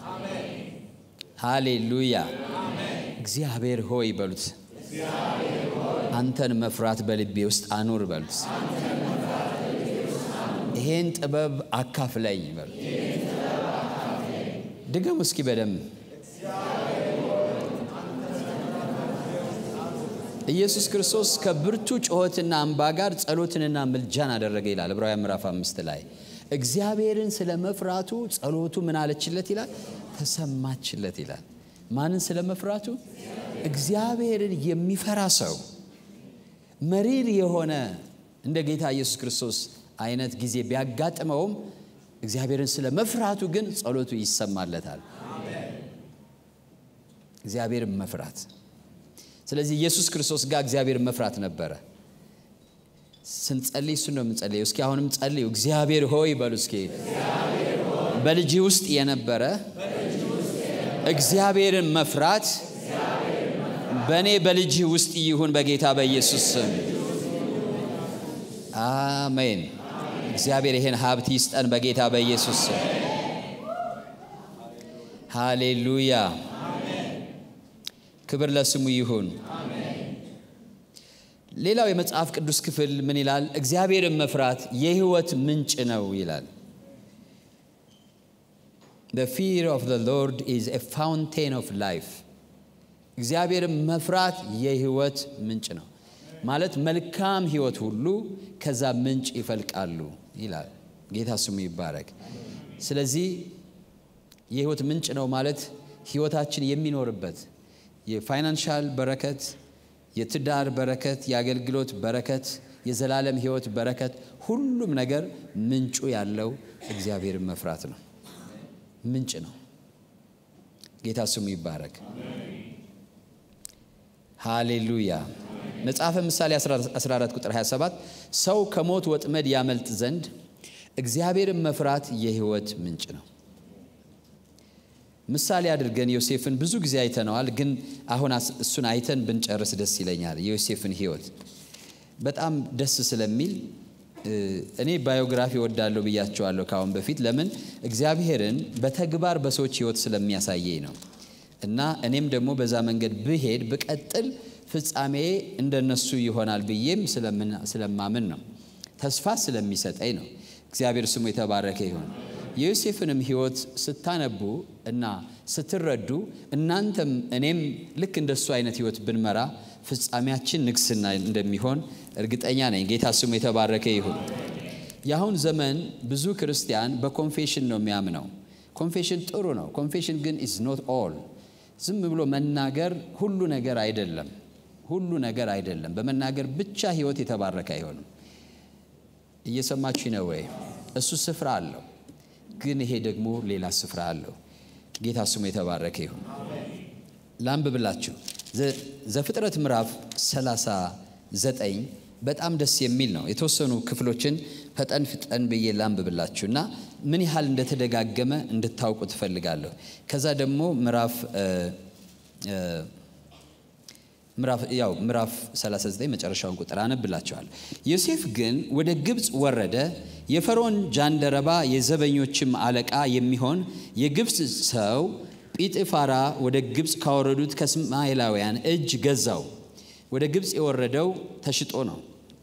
ሃሌሉያ። እግዚአብሔር ሆይ በሉት አንተን መፍራት በልቤ ውስጥ አኑር በሉት። ይሄን ጥበብ አካፍለኝ በሉት። ድገሙ እስኪ በደንብ ኢየሱስ ክርስቶስ ከብርቱ ጩኸትና እንባ ጋር ጸሎትንና ምልጃን አደረገ ይላል ዕብራውያን ምዕራፍ አምስት ላይ እግዚአብሔርን ስለ መፍራቱ ጸሎቱ ምን አለችለት ይላል ተሰማችለት ይላል ማንን ስለ መፍራቱ እግዚአብሔርን የሚፈራ ሰው መሪር የሆነ እንደ ጌታ ኢየሱስ ክርስቶስ አይነት ጊዜ ቢያጋጥመውም እግዚአብሔርን ስለ መፍራቱ ግን ጸሎቱ ይሰማለታል እግዚአብሔርን መፍራት ስለዚህ ኢየሱስ ክርስቶስ ጋር እግዚአብሔር መፍራት ነበረ። ስንጸልይ እሱ ነው የምንጸልየው። እስኪ አሁንም ጸልዩ። እግዚአብሔር ሆይ በሉ እስኪ በልጅ ውስጥ የነበረ እግዚአብሔርን መፍራት በእኔ በልጅ ውስጥ ይሁን በጌታ በኢየሱስ ስም አሜን። እግዚአብሔር ይሄን ሀብት ይስጠን በጌታ በኢየሱስ ስም። ሃሌሉያ ክብር ለስሙ ይሁን። ሌላው የመጽሐፍ ቅዱስ ክፍል ምን ይላል? እግዚአብሔርን መፍራት የሕይወት ምንጭ ነው ይላል። The fear of the Lord is a fountain of life. እግዚአብሔርን መፍራት የሕይወት ምንጭ ነው ማለት መልካም ሕይወት ሁሉ ከዛ ምንጭ ይፈልቃሉ ይላል። ጌታ ስሙ ይባረክ። ስለዚህ የሕይወት ምንጭ ነው ማለት ሕይወታችን የሚኖርበት የፋይናንሻል በረከት የትዳር በረከት፣ የአገልግሎት በረከት፣ የዘላለም ሕይወት በረከት፣ ሁሉም ነገር ምንጩ ያለው እግዚአብሔርን መፍራት ነው። ምንጭ ነው። ጌታ ስሙ ይባረክ። ሃሌሉያ። መጽሐፈ ምሳሌ 14 ቁጥር 27 ሰው ከሞት ወጥመድ ያመልጥ ዘንድ እግዚአብሔርን መፍራት የሕይወት ምንጭ ነው። ምሳሌ አድርገን ዮሴፍን ብዙ ጊዜ አይተነዋል፣ ግን አሁን እሱን አይተን ብንጨርስ ደስ ይለኛል። የዮሴፍን ሕይወት በጣም ደስ ስለሚል እኔ ባዮግራፊ ወዳለሁ ብያቸዋለሁ ከአሁን በፊት። ለምን እግዚአብሔርን በተግባር በሰዎች ሕይወት ስለሚያሳየኝ ነው። እና እኔም ደግሞ በዛ መንገድ ብሄድ ብቀጥል ፍጻሜ እንደነሱ ይሆናል ብዬም ስለማምን ነው። ተስፋ ስለሚሰጠኝ ነው። እግዚአብሔር ስሙ የተባረከ ይሁን። የዮሴፍንም ሕይወት ስታነቡ እና ስትረዱ እናንተም እኔም ልክ እንደሱ አይነት ሕይወት ብንመራ ፍጻሜያችን ንግስና እንደሚሆን እርግጠኛ ነኝ። ጌታ ስሙ የተባረከ ይሁን። የአሁን ዘመን ብዙ ክርስቲያን በኮንፌሽን ነው የሚያምነው። ኮንፌሽን ጥሩ ነው። ኮንፌሽን ግን ኢዝ ኖት ኦል። ዝም ብሎ መናገር ሁሉ ነገር አይደለም። ሁሉ ነገር አይደለም። በመናገር ብቻ ሕይወት የተባረከ አይሆንም። እየሰማችሁ ነው ወይ? እሱ ስፍራ አለው ግን ይሄ ደግሞ ሌላ ስፍራ አለው። ጌታ ስሙ የተባረከ ይሁን። ላንብብላችሁ ዘፍጥረት ምዕራፍ 39 በጣም ደስ የሚል ነው። የተወሰኑ ክፍሎችን ፈጠን ፍጠን ብዬ ላንብብላችሁ እና ምን ያህል እንደተደጋገመ እንድታውቁ ትፈልጋለሁ። ከዛ ደግሞ ምዕራፍ ያው ምዕራፍ 39 መጨረሻውን ቁጥር አነብላቸዋል። ዮሴፍ ግን ወደ ግብፅ ወረደ። የፈርዖን ጃንደረባ የዘበኞችም አለቃ የሚሆን የግብፅ ሰው ጲጥፋራ ወደ ግብፅ ካወረዱት ከእስማኤላውያን እጅ ገዛው። ወደ ግብፅ የወረደው ተሽጦ ነው።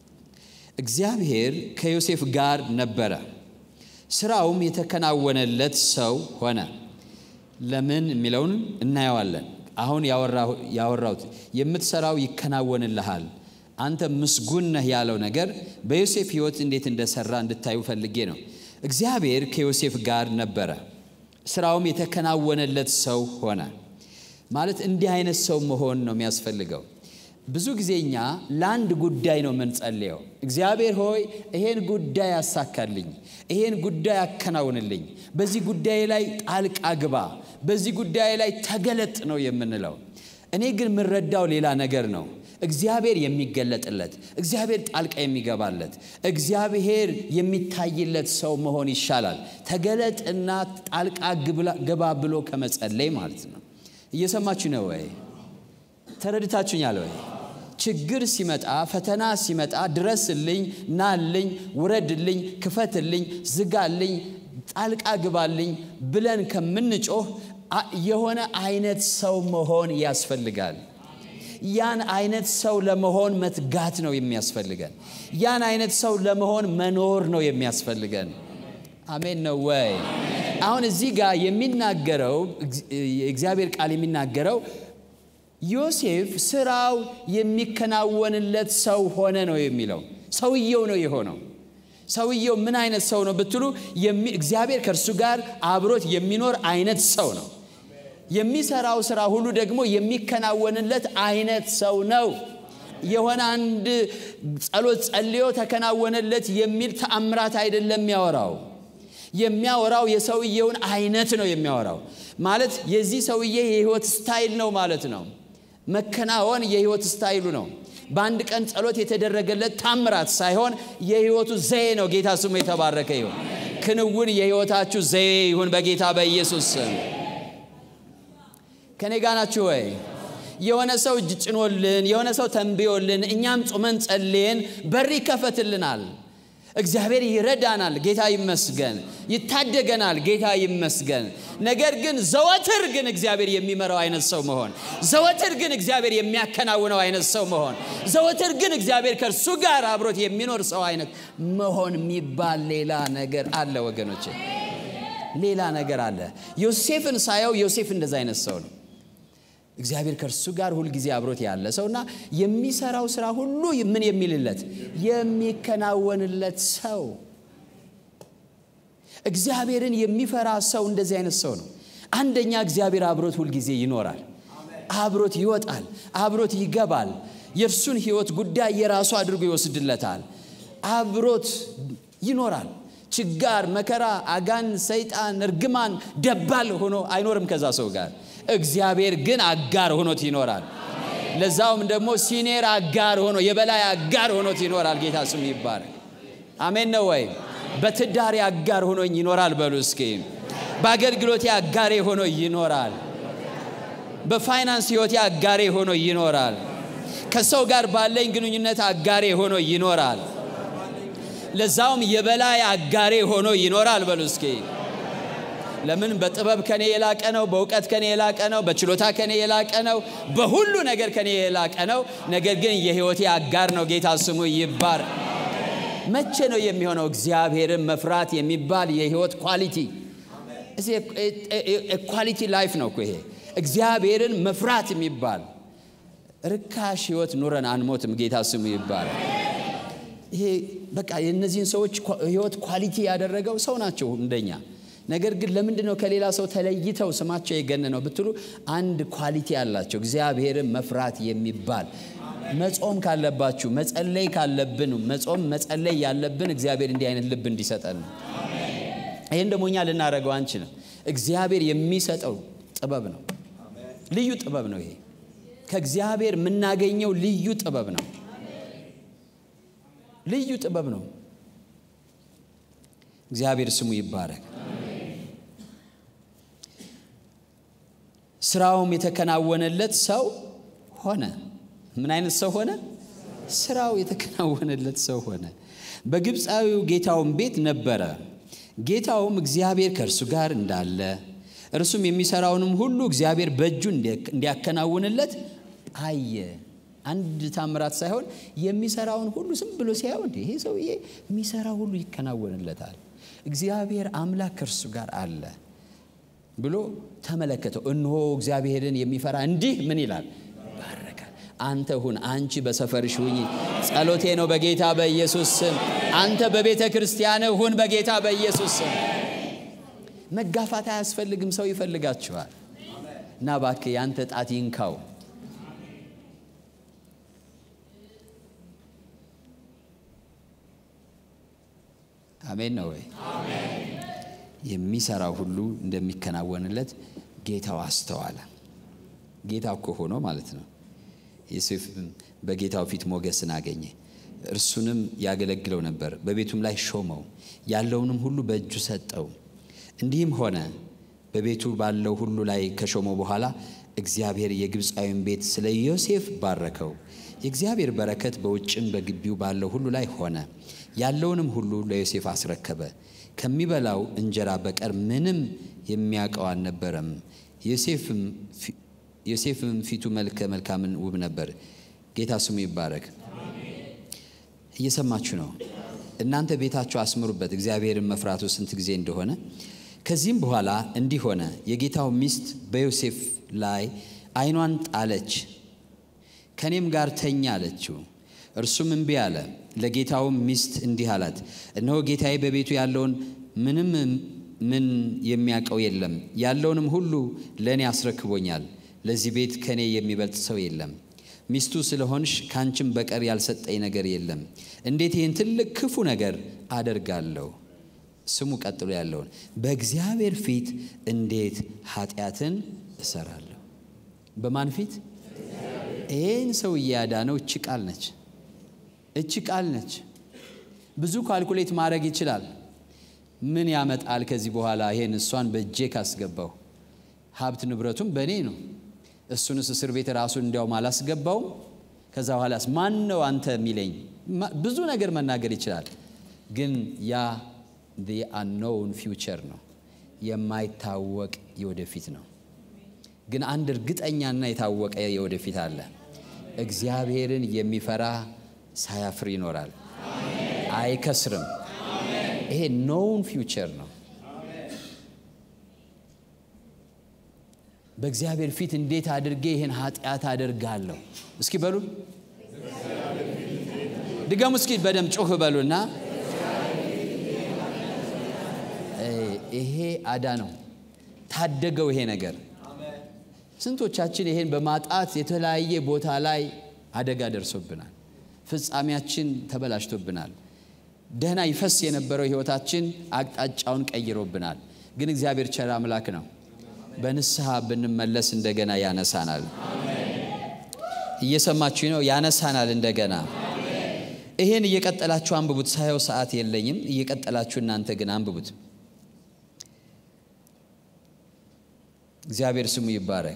እግዚአብሔር ከዮሴፍ ጋር ነበረ፣ ስራውም የተከናወነለት ሰው ሆነ። ለምን የሚለውን እናየዋለን። አሁን ያወራሁት የምትሰራው ይከናወንልሃል፣ አንተ ምስጉን ነህ ያለው ነገር በዮሴፍ ሕይወት እንዴት እንደሰራ እንድታዩ ፈልጌ ነው። እግዚአብሔር ከዮሴፍ ጋር ነበረ፣ ስራውም የተከናወነለት ሰው ሆነ። ማለት እንዲህ አይነት ሰው መሆን ነው የሚያስፈልገው። ብዙ ጊዜ እኛ ለአንድ ጉዳይ ነው የምንጸልየው። እግዚአብሔር ሆይ ይሄን ጉዳይ ያሳካልኝ፣ ይሄን ጉዳይ ያከናውንልኝ፣ በዚህ ጉዳይ ላይ ጣልቃ ግባ፣ በዚህ ጉዳይ ላይ ተገለጥ ነው የምንለው። እኔ ግን የምረዳው ሌላ ነገር ነው። እግዚአብሔር የሚገለጥለት፣ እግዚአብሔር ጣልቃ የሚገባለት፣ እግዚአብሔር የሚታይለት ሰው መሆን ይሻላል ተገለጥና ጣልቃ ግባ ብሎ ከመጸለይ ማለት ነው። እየሰማችሁ ነው ወይ? ተረድታችሁኛል ወይ? ችግር ሲመጣ ፈተና ሲመጣ ድረስልኝ፣ ናልኝ፣ ውረድልኝ፣ ክፈትልኝ፣ ዝጋልኝ፣ ጣልቃ ግባልኝ ብለን ከምንጮህ የሆነ አይነት ሰው መሆን ያስፈልጋል። ያን አይነት ሰው ለመሆን መትጋት ነው የሚያስፈልገን። ያን አይነት ሰው ለመሆን መኖር ነው የሚያስፈልገን። አሜን ነው ወይ? አሁን እዚህ ጋር የሚናገረው የእግዚአብሔር ቃል የሚናገረው ዮሴፍ ስራው የሚከናወንለት ሰው ሆነ ነው የሚለው። ሰውየው ነው የሆነው። ሰውየው ምን አይነት ሰው ነው ብትሉ እግዚአብሔር ከእርሱ ጋር አብሮት የሚኖር አይነት ሰው ነው። የሚሰራው ስራ ሁሉ ደግሞ የሚከናወንለት አይነት ሰው ነው። የሆነ አንድ ጸሎት ጸልዮ ተከናወነለት የሚል ተአምራት አይደለም የሚያወራው። የሚያወራው የሰውየውን አይነት ነው የሚያወራው። ማለት የዚህ ሰውዬ የህይወት ስታይል ነው ማለት ነው። መከናወን የህይወት ስታይሉ ነው። በአንድ ቀን ጸሎት የተደረገለት ታምራት ሳይሆን የህይወቱ ዘዬ ነው። ጌታ ስሙ የተባረከ ይሁን። ክንውን የህይወታችሁ ዘዬ ይሁን በጌታ በኢየሱስ ስም። ከኔ ጋ ናችሁ ወይ? የሆነ ሰው እጅ ጭኖልን፣ የሆነ ሰው ተንብዮልን፣ እኛም ጾመን ጸልየን በር ይከፈትልናል። እግዚአብሔር ይረዳናል፣ ጌታ ይመስገን። ይታደገናል፣ ጌታ ይመስገን። ነገር ግን ዘወትር ግን እግዚአብሔር የሚመራው አይነት ሰው መሆን፣ ዘወትር ግን እግዚአብሔር የሚያከናውነው አይነት ሰው መሆን፣ ዘወትር ግን እግዚአብሔር ከእርሱ ጋር አብሮት የሚኖር ሰው አይነት መሆን የሚባል ሌላ ነገር አለ ወገኖቼ፣ ሌላ ነገር አለ። ዮሴፍን ሳየው ዮሴፍ እንደዛ አይነት ሰው ነው። እግዚአብሔር ከእርሱ ጋር ሁልጊዜ አብሮት ያለ ሰውና የሚሰራው ስራ ሁሉ ምን የሚልለት የሚከናወንለት ሰው። እግዚአብሔርን የሚፈራ ሰው እንደዚህ አይነት ሰው ነው። አንደኛ እግዚአብሔር አብሮት ሁልጊዜ ይኖራል፣ አብሮት ይወጣል፣ አብሮት ይገባል። የእርሱን ሕይወት ጉዳይ የራሱ አድርጎ ይወስድለታል። አብሮት ይኖራል። ችጋር፣ መከራ፣ አጋን፣ ሰይጣን፣ እርግማን፣ ደባል ሆኖ አይኖርም ከዛ ሰው ጋር እግዚአብሔር ግን አጋር ሆኖት ይኖራል። ለዛውም ደግሞ ሲኔር አጋር ሆኖ የበላይ አጋር ሆኖት ይኖራል። ጌታ ስሙ ይባረክ። አሜን ነው ወይ? በትዳሬ አጋር ሆኖኝ ይኖራል በሉ እስኪ። በአገልግሎቴ አጋሬ ሆኖ ይኖራል። በፋይናንስ ሕይወቴ አጋሬ ሆኖ ይኖራል። ከሰው ጋር ባለኝ ግንኙነት አጋሬ ሆኖ ይኖራል። ለዛውም የበላይ አጋሬ ሆኖ ይኖራል በሉ እስኪ። ለምን? በጥበብ ከኔ የላቀ ነው። በእውቀት ከኔ የላቀ ነው። በችሎታ ከኔ የላቀ ነው። በሁሉ ነገር ከኔ የላቀ ነው። ነገር ግን የህይወቴ አጋር ነው። ጌታ ስሙ ይባር። መቼ ነው የሚሆነው? እግዚአብሔርን መፍራት የሚባል የህይወት ኳሊቲ ኳሊቲ ላይፍ ነው እኮ ይሄ። እግዚአብሔርን መፍራት የሚባል ርካሽ ህይወት ኑረን አንሞትም። ጌታ ስሙ ይባላል። ይሄ በቃ የእነዚህን ሰዎች ህይወት ኳሊቲ ያደረገው ሰው ናቸው እንደኛ ነገር ግን ለምንድን ነው ከሌላ ሰው ተለይተው ስማቸው የገነ ነው ብትሉ፣ አንድ ኳሊቲ አላቸው። እግዚአብሔርን መፍራት የሚባል መጾም ካለባችሁ መጸለይ ካለብን መጾም መጸለይ ያለብን እግዚአብሔር እንዲህ አይነት ልብ እንዲሰጠን ነው። ይህን ደግሞ እኛ ልናደርገው አንችልም። እግዚአብሔር የሚሰጠው ጥበብ ነው። ልዩ ጥበብ ነው። ይሄ ከእግዚአብሔር የምናገኘው ልዩ ጥበብ ነው። ልዩ ጥበብ ነው። እግዚአብሔር ስሙ ይባረክ። ስራውም የተከናወነለት ሰው ሆነ። ምን አይነት ሰው ሆነ? ስራው የተከናወነለት ሰው ሆነ። በግብፃዊው ጌታውም ቤት ነበረ። ጌታውም እግዚአብሔር ከእርሱ ጋር እንዳለ እርሱም የሚሰራውንም ሁሉ እግዚአብሔር በእጁ እንዲያከናውንለት አየ። አንድ ታምራት ሳይሆን የሚሰራውን ሁሉ ዝም ብሎ ሲያየው እንደ ይሄ ሰውዬ የሚሰራው ሁሉ ይከናወንለታል፣ እግዚአብሔር አምላክ ከእርሱ ጋር አለ ብሎ ተመለከተው። እነሆ እግዚአብሔርን የሚፈራ እንዲህ ምን ይላል? ይባረካል። አንተ ሁን፣ አንቺ በሰፈርሽ ሁኝ። ጸሎቴ ነው በጌታ በኢየሱስ ስም። አንተ በቤተ ክርስቲያን ሁን በጌታ በኢየሱስ ስም። መጋፋት አያስፈልግም። ሰው ይፈልጋችኋል እና እባክህ ያንተ ጣት ይንካው። አሜን ነው ወይ? የሚሰራው ሁሉ እንደሚከናወንለት ጌታው አስተዋለ። ጌታ እኮ ሆኖ ማለት ነው። ዮሴፍ በጌታው ፊት ሞገስን አገኘ። እርሱንም ያገለግለው ነበር፣ በቤቱም ላይ ሾመው፣ ያለውንም ሁሉ በእጁ ሰጠው። እንዲህም ሆነ በቤቱ ባለው ሁሉ ላይ ከሾመው በኋላ እግዚአብሔር የግብፃዊን ቤት ስለ ዮሴፍ ባረከው። የእግዚአብሔር በረከት በውጭም በግቢው ባለው ሁሉ ላይ ሆነ። ያለውንም ሁሉ ለዮሴፍ አስረከበ። ከሚበላው እንጀራ በቀር ምንም የሚያውቀው አልነበረም። ዮሴፍም ፊቱ መልከ መልካምን ውብ ነበር። ጌታ ስሙ ይባረክ። እየሰማችሁ ነው። እናንተ ቤታችሁ አስምሩበት፣ እግዚአብሔርን መፍራቱ ስንት ጊዜ እንደሆነ። ከዚህም በኋላ እንዲህ ሆነ፣ የጌታው ሚስት በዮሴፍ ላይ ዓይኗን ጣለች፣ ከእኔም ጋር ተኛ አለችው። እርሱም እምቢ አለ። ለጌታውም ሚስት እንዲህ አላት፣ እነሆ ጌታዬ በቤቱ ያለውን ምንም ምን የሚያውቀው የለም፣ ያለውንም ሁሉ ለእኔ አስረክቦኛል። ለዚህ ቤት ከእኔ የሚበልጥ ሰው የለም። ሚስቱ ስለሆንሽ ከአንቺም በቀር ያልሰጠኝ ነገር የለም። እንዴት ይህን ትልቅ ክፉ ነገር አደርጋለሁ? ስሙ ቀጥሎ ያለውን በእግዚአብሔር ፊት እንዴት ኃጢአትን እሰራለሁ? በማን ፊት? ይህን ሰውዬ ያዳነው እቺ ቃል ነች። እቺ ቃል ነች። ብዙ ካልኩሌት ማድረግ ይችላል። ምን ያመጣል ከዚህ በኋላ ይሄን እሷን በእጄ ካስገባው ሀብት ንብረቱም በእኔ ነው። እሱንስ እስር ቤት ራሱን እንዲያውም አላስገባውም። ከዛ በኋላስ ማን ነው አንተ የሚለኝ? ብዙ ነገር መናገር ይችላል። ግን ያ አንኖውን ፊውቸር ነው፣ የማይታወቅ የወደፊት ነው። ግን አንድ እርግጠኛና የታወቀ የወደፊት አለ። እግዚአብሔርን የሚፈራ ሳያፍር ይኖራል፣ አይከስርም። ይሄ ኖውን ፊውቸር ነው። በእግዚአብሔር ፊት እንዴት አድርጌ ይህን ኃጢአት አደርጋለሁ? እስኪ በሉ ድገሙ። እስኪ በደም ጮህ በሉና ይሄ አዳ ነው ታደገው። ይሄ ነገር ስንቶቻችን ይሄን በማጣት የተለያየ ቦታ ላይ አደጋ ደርሶብናል። ፍጻሜያችን ተበላሽቶብናል። ደህና ይፈስ የነበረው ሕይወታችን አቅጣጫውን ቀይሮብናል። ግን እግዚአብሔር ቸር አምላክ ነው። በንስሐ ብንመለስ እንደገና ያነሳናል። እየሰማችሁ ነው? ያነሳናል እንደገና። ይሄን እየቀጠላችሁ አንብቡት። ሳየው ሰዓት የለኝም። እየቀጠላችሁ እናንተ ግን አንብቡት። እግዚአብሔር ስሙ ይባረክ።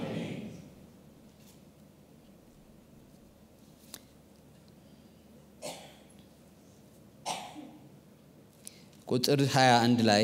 ቁጥር 21 ላይ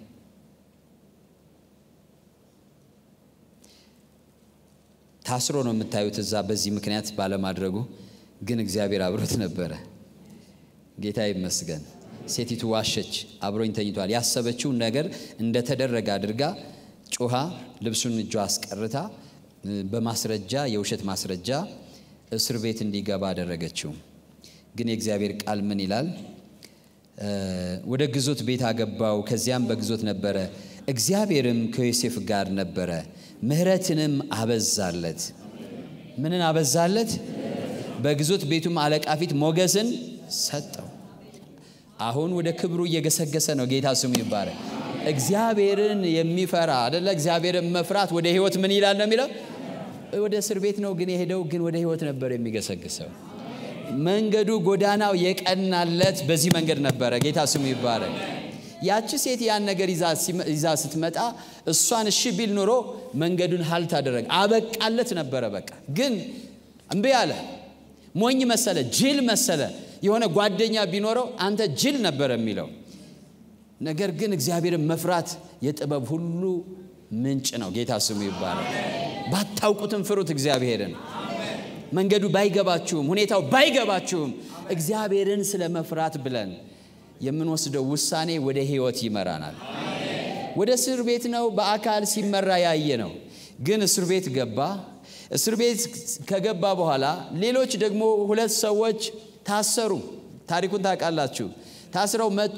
ታስሮ ነው የምታዩት እዛ በዚህ ምክንያት ባለማድረጉ ግን እግዚአብሔር አብሮት ነበረ። ጌታ ይመስገን። ሴቲቱ ዋሸች፣ አብሮኝ ተኝቷል። ያሰበችውን ነገር እንደተደረገ አድርጋ ጮኻ ልብሱን እጇ አስቀርታ በማስረጃ የውሸት ማስረጃ እስር ቤት እንዲገባ አደረገችው። ግን የእግዚአብሔር ቃል ምን ይላል? ወደ ግዞት ቤት አገባው፣ ከዚያም በግዞት ነበረ። እግዚአብሔርም ከዮሴፍ ጋር ነበረ፣ ምሕረትንም አበዛለት። ምንን አበዛለት? በግዞት ቤቱም አለቃ ፊት ሞገስን ሰጠው። አሁን ወደ ክብሩ እየገሰገሰ ነው። ጌታ ስሙ ይባረክ። እግዚአብሔርን የሚፈራ አደለ? እግዚአብሔርን መፍራት ወደ ህይወት ምን ይላል ነው የሚለው? ወደ እስር ቤት ነው ግን የሄደው፣ ግን ወደ ህይወት ነበር የሚገሰግሰው። መንገዱ ጎዳናው የቀናለት በዚህ መንገድ ነበረ። ጌታ ስሙ ይባረክ። ያቺ ሴት ያን ነገር ይዛ ስትመጣ እሷን እሺ ቢል ኑሮ መንገዱን ሀልት አደረገ፣ አበቃለት ነበረ። በቃ ግን እምቢ አለ። ሞኝ መሰለ፣ ጅል መሰለ። የሆነ ጓደኛ ቢኖረው አንተ ጅል ነበር የሚለው ነገር ግን እግዚአብሔርን መፍራት የጥበብ ሁሉ ምንጭ ነው። ጌታ ስሙ ይባላል። ባታውቁትም ፍሩት እግዚአብሔርን። መንገዱ ባይገባችሁም፣ ሁኔታው ባይገባችሁም እግዚአብሔርን ስለ መፍራት ብለን የምንወስደው ውሳኔ ወደ ህይወት ይመራናል። ወደ እስር ቤት ነው በአካል ሲመራ ያየ ነው። ግን እስር ቤት ገባ። እስር ቤት ከገባ በኋላ ሌሎች ደግሞ ሁለት ሰዎች ታሰሩ። ታሪኩን ታውቃላችሁ። ታስረው መጡ።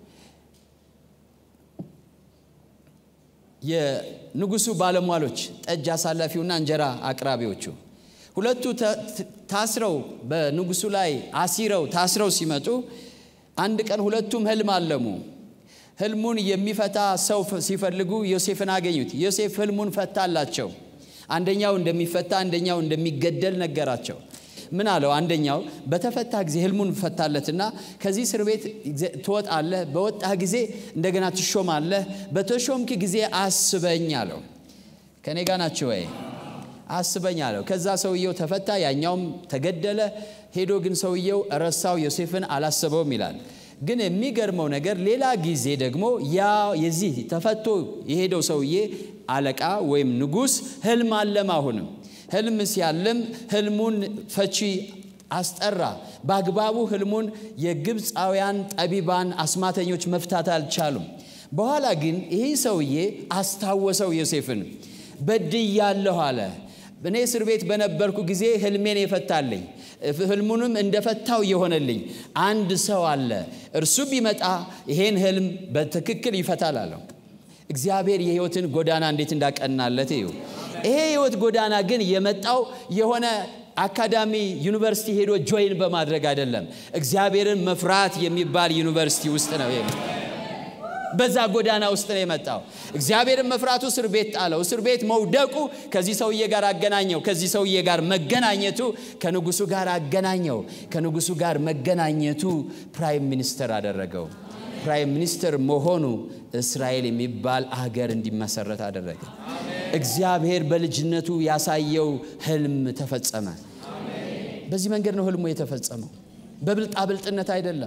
የንጉሱ ባለሟሎች ጠጅ አሳላፊውና እንጀራ አቅራቢዎቹ ሁለቱ ታስረው በንጉሱ ላይ አሲረው ታስረው ሲመጡ አንድ ቀን ሁለቱም ህልም አለሙ። ህልሙን የሚፈታ ሰው ሲፈልጉ ዮሴፍን አገኙት። ዮሴፍ ህልሙን ፈታላቸው። አንደኛው እንደሚፈታ፣ አንደኛው እንደሚገደል ነገራቸው። ምን አለው? አንደኛው በተፈታ ጊዜ ህልሙን ፈታለትና ከዚህ እስር ቤት ትወጣለህ፣ በወጣህ ጊዜ እንደገና ትሾማለህ፣ በተሾምክ ጊዜ አስበኝ አለው። ከኔ ጋ ናቸው ወይ? አስበኝ አለው። ከዛ ሰውየው ተፈታ፣ ያኛውም ተገደለ። ሄዶ ግን ሰውየው ረሳው፣ ዮሴፍን አላሰበውም ይላል። ግን የሚገርመው ነገር ሌላ ጊዜ ደግሞ ያ የዚህ ተፈቶ የሄደው ሰውዬ አለቃ ወይም ንጉሥ ህልም አለም አሁንም ህልም ሲያልም ህልሙን ፈቺ አስጠራ። በአግባቡ ህልሙን የግብፃውያን ጠቢባን አስማተኞች መፍታት አልቻሉም። በኋላ ግን ይህ ሰውዬ አስታወሰው ዮሴፍን። በድያለሁ አለ። እኔ እስር ቤት በነበርኩ ጊዜ ህልሜን የፈታልኝ ህልሙንም እንደፈታው የሆነልኝ አንድ ሰው አለ። እርሱ ቢመጣ ይሄን ህልም በትክክል ይፈታል አለው። እግዚአብሔር የህይወትን ጎዳና እንዴት እንዳቀናለት እዩ። ይሄ የህይወት ጎዳና ግን የመጣው የሆነ አካዳሚ ዩኒቨርሲቲ ሄዶ ጆይን በማድረግ አይደለም። እግዚአብሔርን መፍራት የሚባል ዩኒቨርሲቲ ውስጥ ነው። በዛ ጎዳና ውስጥ ነው የመጣው። እግዚአብሔርን መፍራቱ እስር ቤት ጣለው። እስር ቤት መውደቁ ከዚህ ሰውዬ ጋር አገናኘው። ከዚህ ሰውዬ ጋር መገናኘቱ ከንጉሱ ጋር አገናኘው። ከንጉሱ ጋር መገናኘቱ ፕራይም ሚኒስተር አደረገው። ፕራይም ሚኒስተር መሆኑ እስራኤል የሚባል አገር እንዲመሰረት አደረገ። እግዚአብሔር በልጅነቱ ያሳየው ህልም ተፈጸመ። በዚህ መንገድ ነው ህልሙ የተፈጸመው። በብልጣብልጥነት አይደለም፣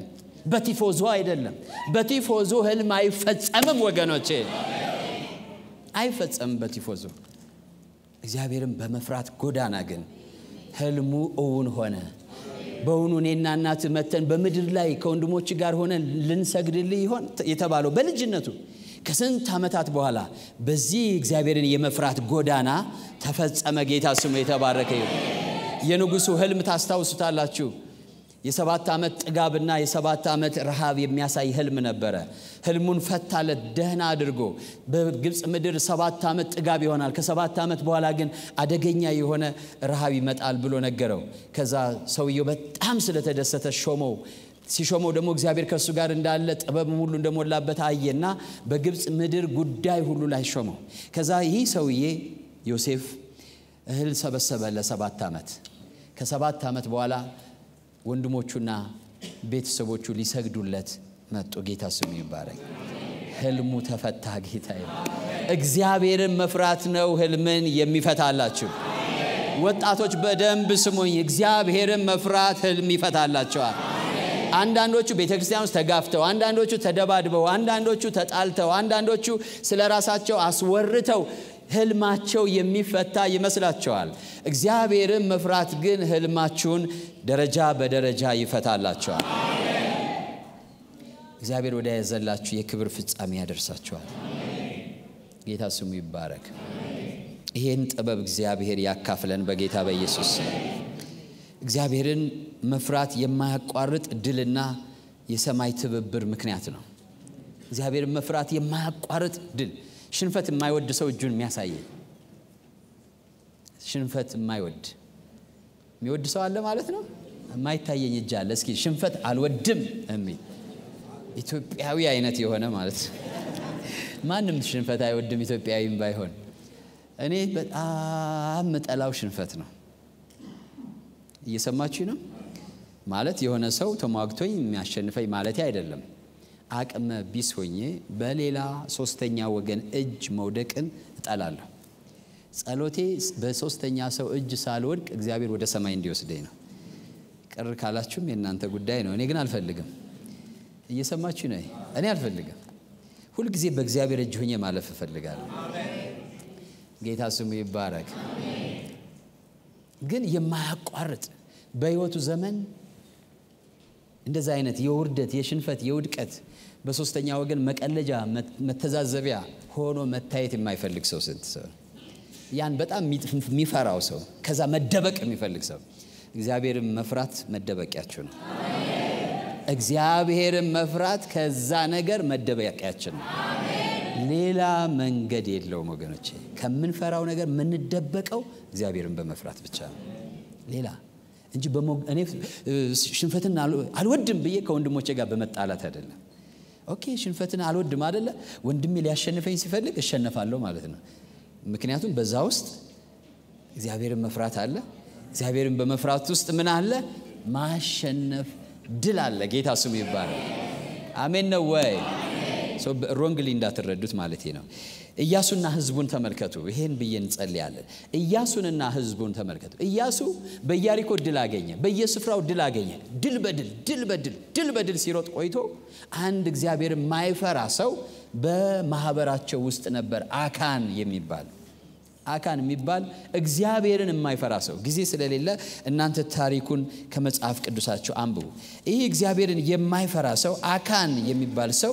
በቲፎዞ አይደለም። በቲፎዞ ህልም አይፈጸምም ወገኖቼ፣ አይፈጸምም በቲፎዞ። እግዚአብሔርን በመፍራት ጎዳና ግን ህልሙ እውን ሆነ። በውኑ እኔና እናት መተን በምድር ላይ ከወንድሞች ጋር ሆነን ልንሰግድልህ ይሆን የተባለው በልጅነቱ ከስንት ዓመታት በኋላ በዚህ እግዚአብሔርን የመፍራት ጎዳና ተፈጸመ። ጌታ ስሙ የተባረከ ይሁን። የንጉሡ ህልም ታስታውሱታላችሁ። የሰባት ዓመት ጥጋብና የሰባት ዓመት ረሃብ የሚያሳይ ህልም ነበረ። ህልሙን ፈታለት ደህና አድርጎ። በግብፅ ምድር ሰባት ዓመት ጥጋብ ይሆናል፣ ከሰባት ዓመት በኋላ ግን አደገኛ የሆነ ረሃብ ይመጣል ብሎ ነገረው። ከዛ ሰውየው በጣም ስለተደሰተ ሾመው። ሲሾመው ደግሞ እግዚአብሔር ከእሱ ጋር እንዳለ ጥበብም ሁሉ እንደሞላበት አየና በግብፅ ምድር ጉዳይ ሁሉ ላይ ሾመው። ከዛ ይህ ሰውዬ ዮሴፍ እህል ሰበሰበ ለሰባት ዓመት። ከሰባት ዓመት በኋላ ወንድሞቹና ቤተሰቦቹ ሊሰግዱለት መጡ። ጌታ ስሙ ይባረክ። ህልሙ ተፈታ። ጌታ እግዚአብሔርን መፍራት ነው ህልምን የሚፈታላችሁ። ወጣቶች በደንብ ስሙኝ። እግዚአብሔርን መፍራት ህልም ይፈታላቸዋል። አንዳንዶቹ ቤተ ክርስቲያን ውስጥ ተጋፍተው፣ አንዳንዶቹ ተደባድበው፣ አንዳንዶቹ ተጣልተው፣ አንዳንዶቹ ስለ ራሳቸው አስወርተው ህልማቸው የሚፈታ ይመስላቸዋል። እግዚአብሔርን መፍራት ግን ህልማችሁን ደረጃ በደረጃ ይፈታላቸዋል። እግዚአብሔር ወደ ያዘላችሁ የክብር ፍጻሜ ያደርሳቸዋል። ጌታ ስሙ ይባረክ። ይህን ጥበብ እግዚአብሔር ያካፍለን በጌታ በኢየሱስ እግዚአብሔርን መፍራት የማያቋርጥ ድልና የሰማይ ትብብር ምክንያት ነው። እግዚአብሔርን መፍራት የማያቋርጥ ድል ሽንፈት የማይወድ ሰው እጁን የሚያሳየ ሽንፈት የማይወድ የሚወድ ሰው አለ ማለት ነው። የማይታየኝ እጅ አለ። እስኪ ሽንፈት አልወድም የሚል ኢትዮጵያዊ አይነት የሆነ ማለት ነው። ማንም ሽንፈት አይወድም ኢትዮጵያዊም ባይሆን። እኔ በጣም ምጠላው ሽንፈት ነው። እየሰማችሁ ነው ማለት የሆነ ሰው ተሟግቶኝ የሚያሸንፈኝ ማለት አይደለም። አቅመ ቢስ ሆኜ በሌላ ሶስተኛ ወገን እጅ መውደቅን እጠላለሁ። ጸሎቴ በሶስተኛ ሰው እጅ ሳልወድቅ እግዚአብሔር ወደ ሰማይ እንዲወስደኝ ነው። ቅር ካላችሁም የእናንተ ጉዳይ ነው። እኔ ግን አልፈልግም። እየሰማችሁ ነው። እኔ አልፈልግም። ሁልጊዜ በእግዚአብሔር እጅ ሆኜ ማለፍ እፈልጋለሁ። ጌታ ስሙ ይባረክ። ግን የማያቋርጥ በሕይወቱ ዘመን እንደዛ አይነት የውርደት፣ የሽንፈት፣ የውድቀት በሶስተኛ ወገን መቀለጃ መተዛዘቢያ ሆኖ መታየት የማይፈልግ ሰው ስንት ሰው ያን በጣም የሚፈራው ሰው ከዛ መደበቅ የሚፈልግ ሰው እግዚአብሔርን መፍራት መደበቂያችሁ ነው። እግዚአብሔርን መፍራት ከዛ ነገር መደበቂያችን ነው። ሌላ መንገድ የለውም ወገኖቼ። ከምንፈራው ነገር የምንደበቀው እግዚአብሔርን በመፍራት ብቻ ነው። ሌላ እንጂ እኔ ሽንፈትን አልወድም ብዬ ከወንድሞቼ ጋር በመጣላት አይደለም። ኦኬ ሽንፈትን አልወድም አደለ፣ ወንድሜ ሊያሸንፈኝ ሲፈልግ እሸነፋለሁ ማለት ነው። ምክንያቱም በዛ ውስጥ እግዚአብሔርን መፍራት አለ። እግዚአብሔርን በመፍራት ውስጥ ምን አለ? ማሸነፍ ድል አለ። ጌታ ስሙ ይባላል። አሜን ነው ወይ? ሮንግሊ እንዳትረዱት ማለት ነው። ኢያሱና ሕዝቡን ተመልከቱ። ይሄን ብዬ እንጸልያለን። ኢያሱንና ሕዝቡን ተመልከቱ። ኢያሱ በኢያሪኮ ድል አገኘ፣ በየስፍራው ድል አገኘ። ድል በድል ድል በድል ድል በድል ሲሮጥ ቆይቶ አንድ እግዚአብሔር የማይፈራ ሰው በማህበራቸው ውስጥ ነበር፣ አካን የሚባል አካን የሚባል እግዚአብሔርን የማይፈራ ሰው። ጊዜ ስለሌለ እናንተ ታሪኩን ከመጽሐፍ ቅዱሳቸው አንብቡ። ይህ እግዚአብሔርን የማይፈራ ሰው አካን የሚባል ሰው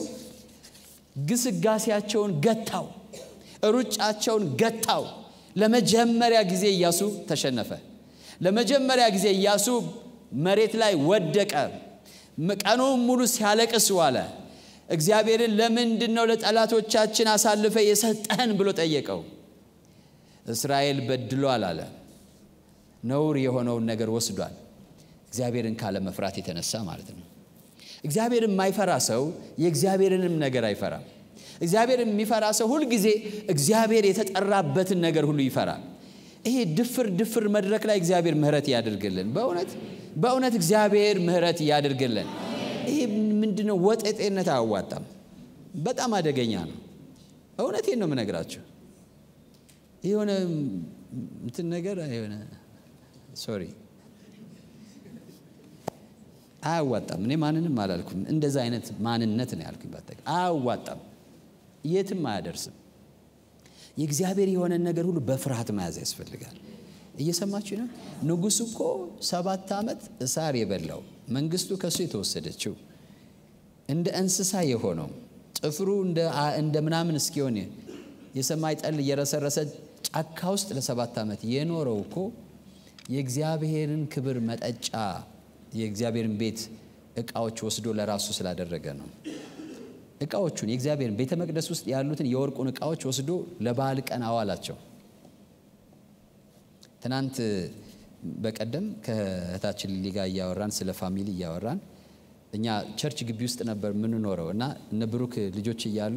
ግስጋሴያቸውን ገታው፣ ሩጫቸውን ገታው። ለመጀመሪያ ጊዜ ኢያሱ ተሸነፈ። ለመጀመሪያ ጊዜ ኢያሱ መሬት ላይ ወደቀ። ቀኑን ሙሉ ሲያለቅስ ዋለ። እግዚአብሔርን ለምንድን ነው ለጠላቶቻችን አሳልፈ የሰጠህን ብሎ ጠየቀው። እስራኤል በድሏል አለ። ነውር የሆነውን ነገር ወስዷል። እግዚአብሔርን ካለ መፍራት የተነሳ ማለት ነው። እግዚአብሔርን የማይፈራ ሰው የእግዚአብሔርንም ነገር አይፈራም። እግዚአብሔርን የሚፈራ ሰው ሁልጊዜ እግዚአብሔር የተጠራበትን ነገር ሁሉ ይፈራል። ይሄ ድፍር ድፍር መድረክ ላይ እግዚአብሔር ምሕረት ያድርግልን። በእውነት በእውነት እግዚአብሔር ምሕረት ያድርግልን። ይሄ ምንድነው? ወጠጤነት አያዋጣም። በጣም አደገኛ ነው። እውነቴን ነው የምነግራቸው። የሆነ እንትን ነገር የሆነ ሶሪ አያዋጣም። እኔ ማንንም አላልኩም። እንደዛ አይነት ማንነት ነው ያልኩኝ። በአጠቃላይ አያዋጣም፣ የትም አያደርስም። የእግዚአብሔር የሆነን ነገር ሁሉ በፍርሃት መያዝ ያስፈልጋል። እየሰማችሁ ነው። ንጉሡ እኮ ሰባት ዓመት እሳር የበላው መንግስቱ ከእሱ የተወሰደችው እንደ እንስሳ የሆነው ጥፍሩ እንደ ምናምን እስኪሆን የሰማይ ጠል እየረሰረሰ ጫካ ውስጥ ለሰባት ዓመት የኖረው እኮ የእግዚአብሔርን ክብር መጠጫ የእግዚአብሔርን ቤት እቃዎች ወስዶ ለራሱ ስላደረገ ነው። እቃዎቹን የእግዚአብሔርን ቤተ መቅደስ ውስጥ ያሉትን የወርቁን እቃዎች ወስዶ ለበዓል ቀን አዋላቸው። ትናንት በቀደም ከእህታችን ሊሊ ጋር እያወራን ስለ ፋሚሊ እያወራን እኛ ቸርች ግቢ ውስጥ ነበር የምንኖረው እና እነ ብሩክ ልጆች እያሉ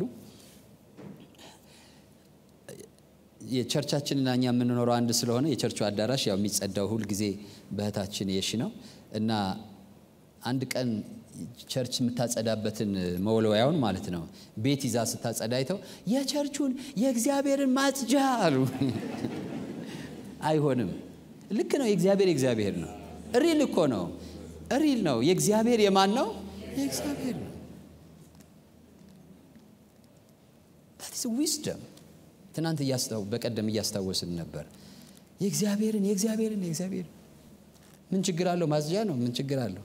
የቸርቻችንና እኛ የምንኖረው አንድ ስለሆነ የቸርቹ አዳራሽ ያው የሚጸዳው ሁል ጊዜ በእህታችን የሺ ነው እና አንድ ቀን ቸርች የምታጸዳበትን መወልወያውን ማለት ነው ቤት ይዛ ስታጸዳ አይተው የቸርቹን የእግዚአብሔርን ማጽጃ አሉ። አይሆንም። ልክ ነው። የእግዚአብሔር የእግዚአብሔር ነው። ሪል እኮ ነው። ሪል ነው። የእግዚአብሔር የማን ነው? የእግዚአብሔር ነው። ዊስደም ትናንት በቀደም እያስታወስን ነበር። የእግዚአብሔርን የእግዚአብሔርን የእግዚአብሔር ምን ችግር አለው? ማጽጃ ነው። ምን ችግር አለው?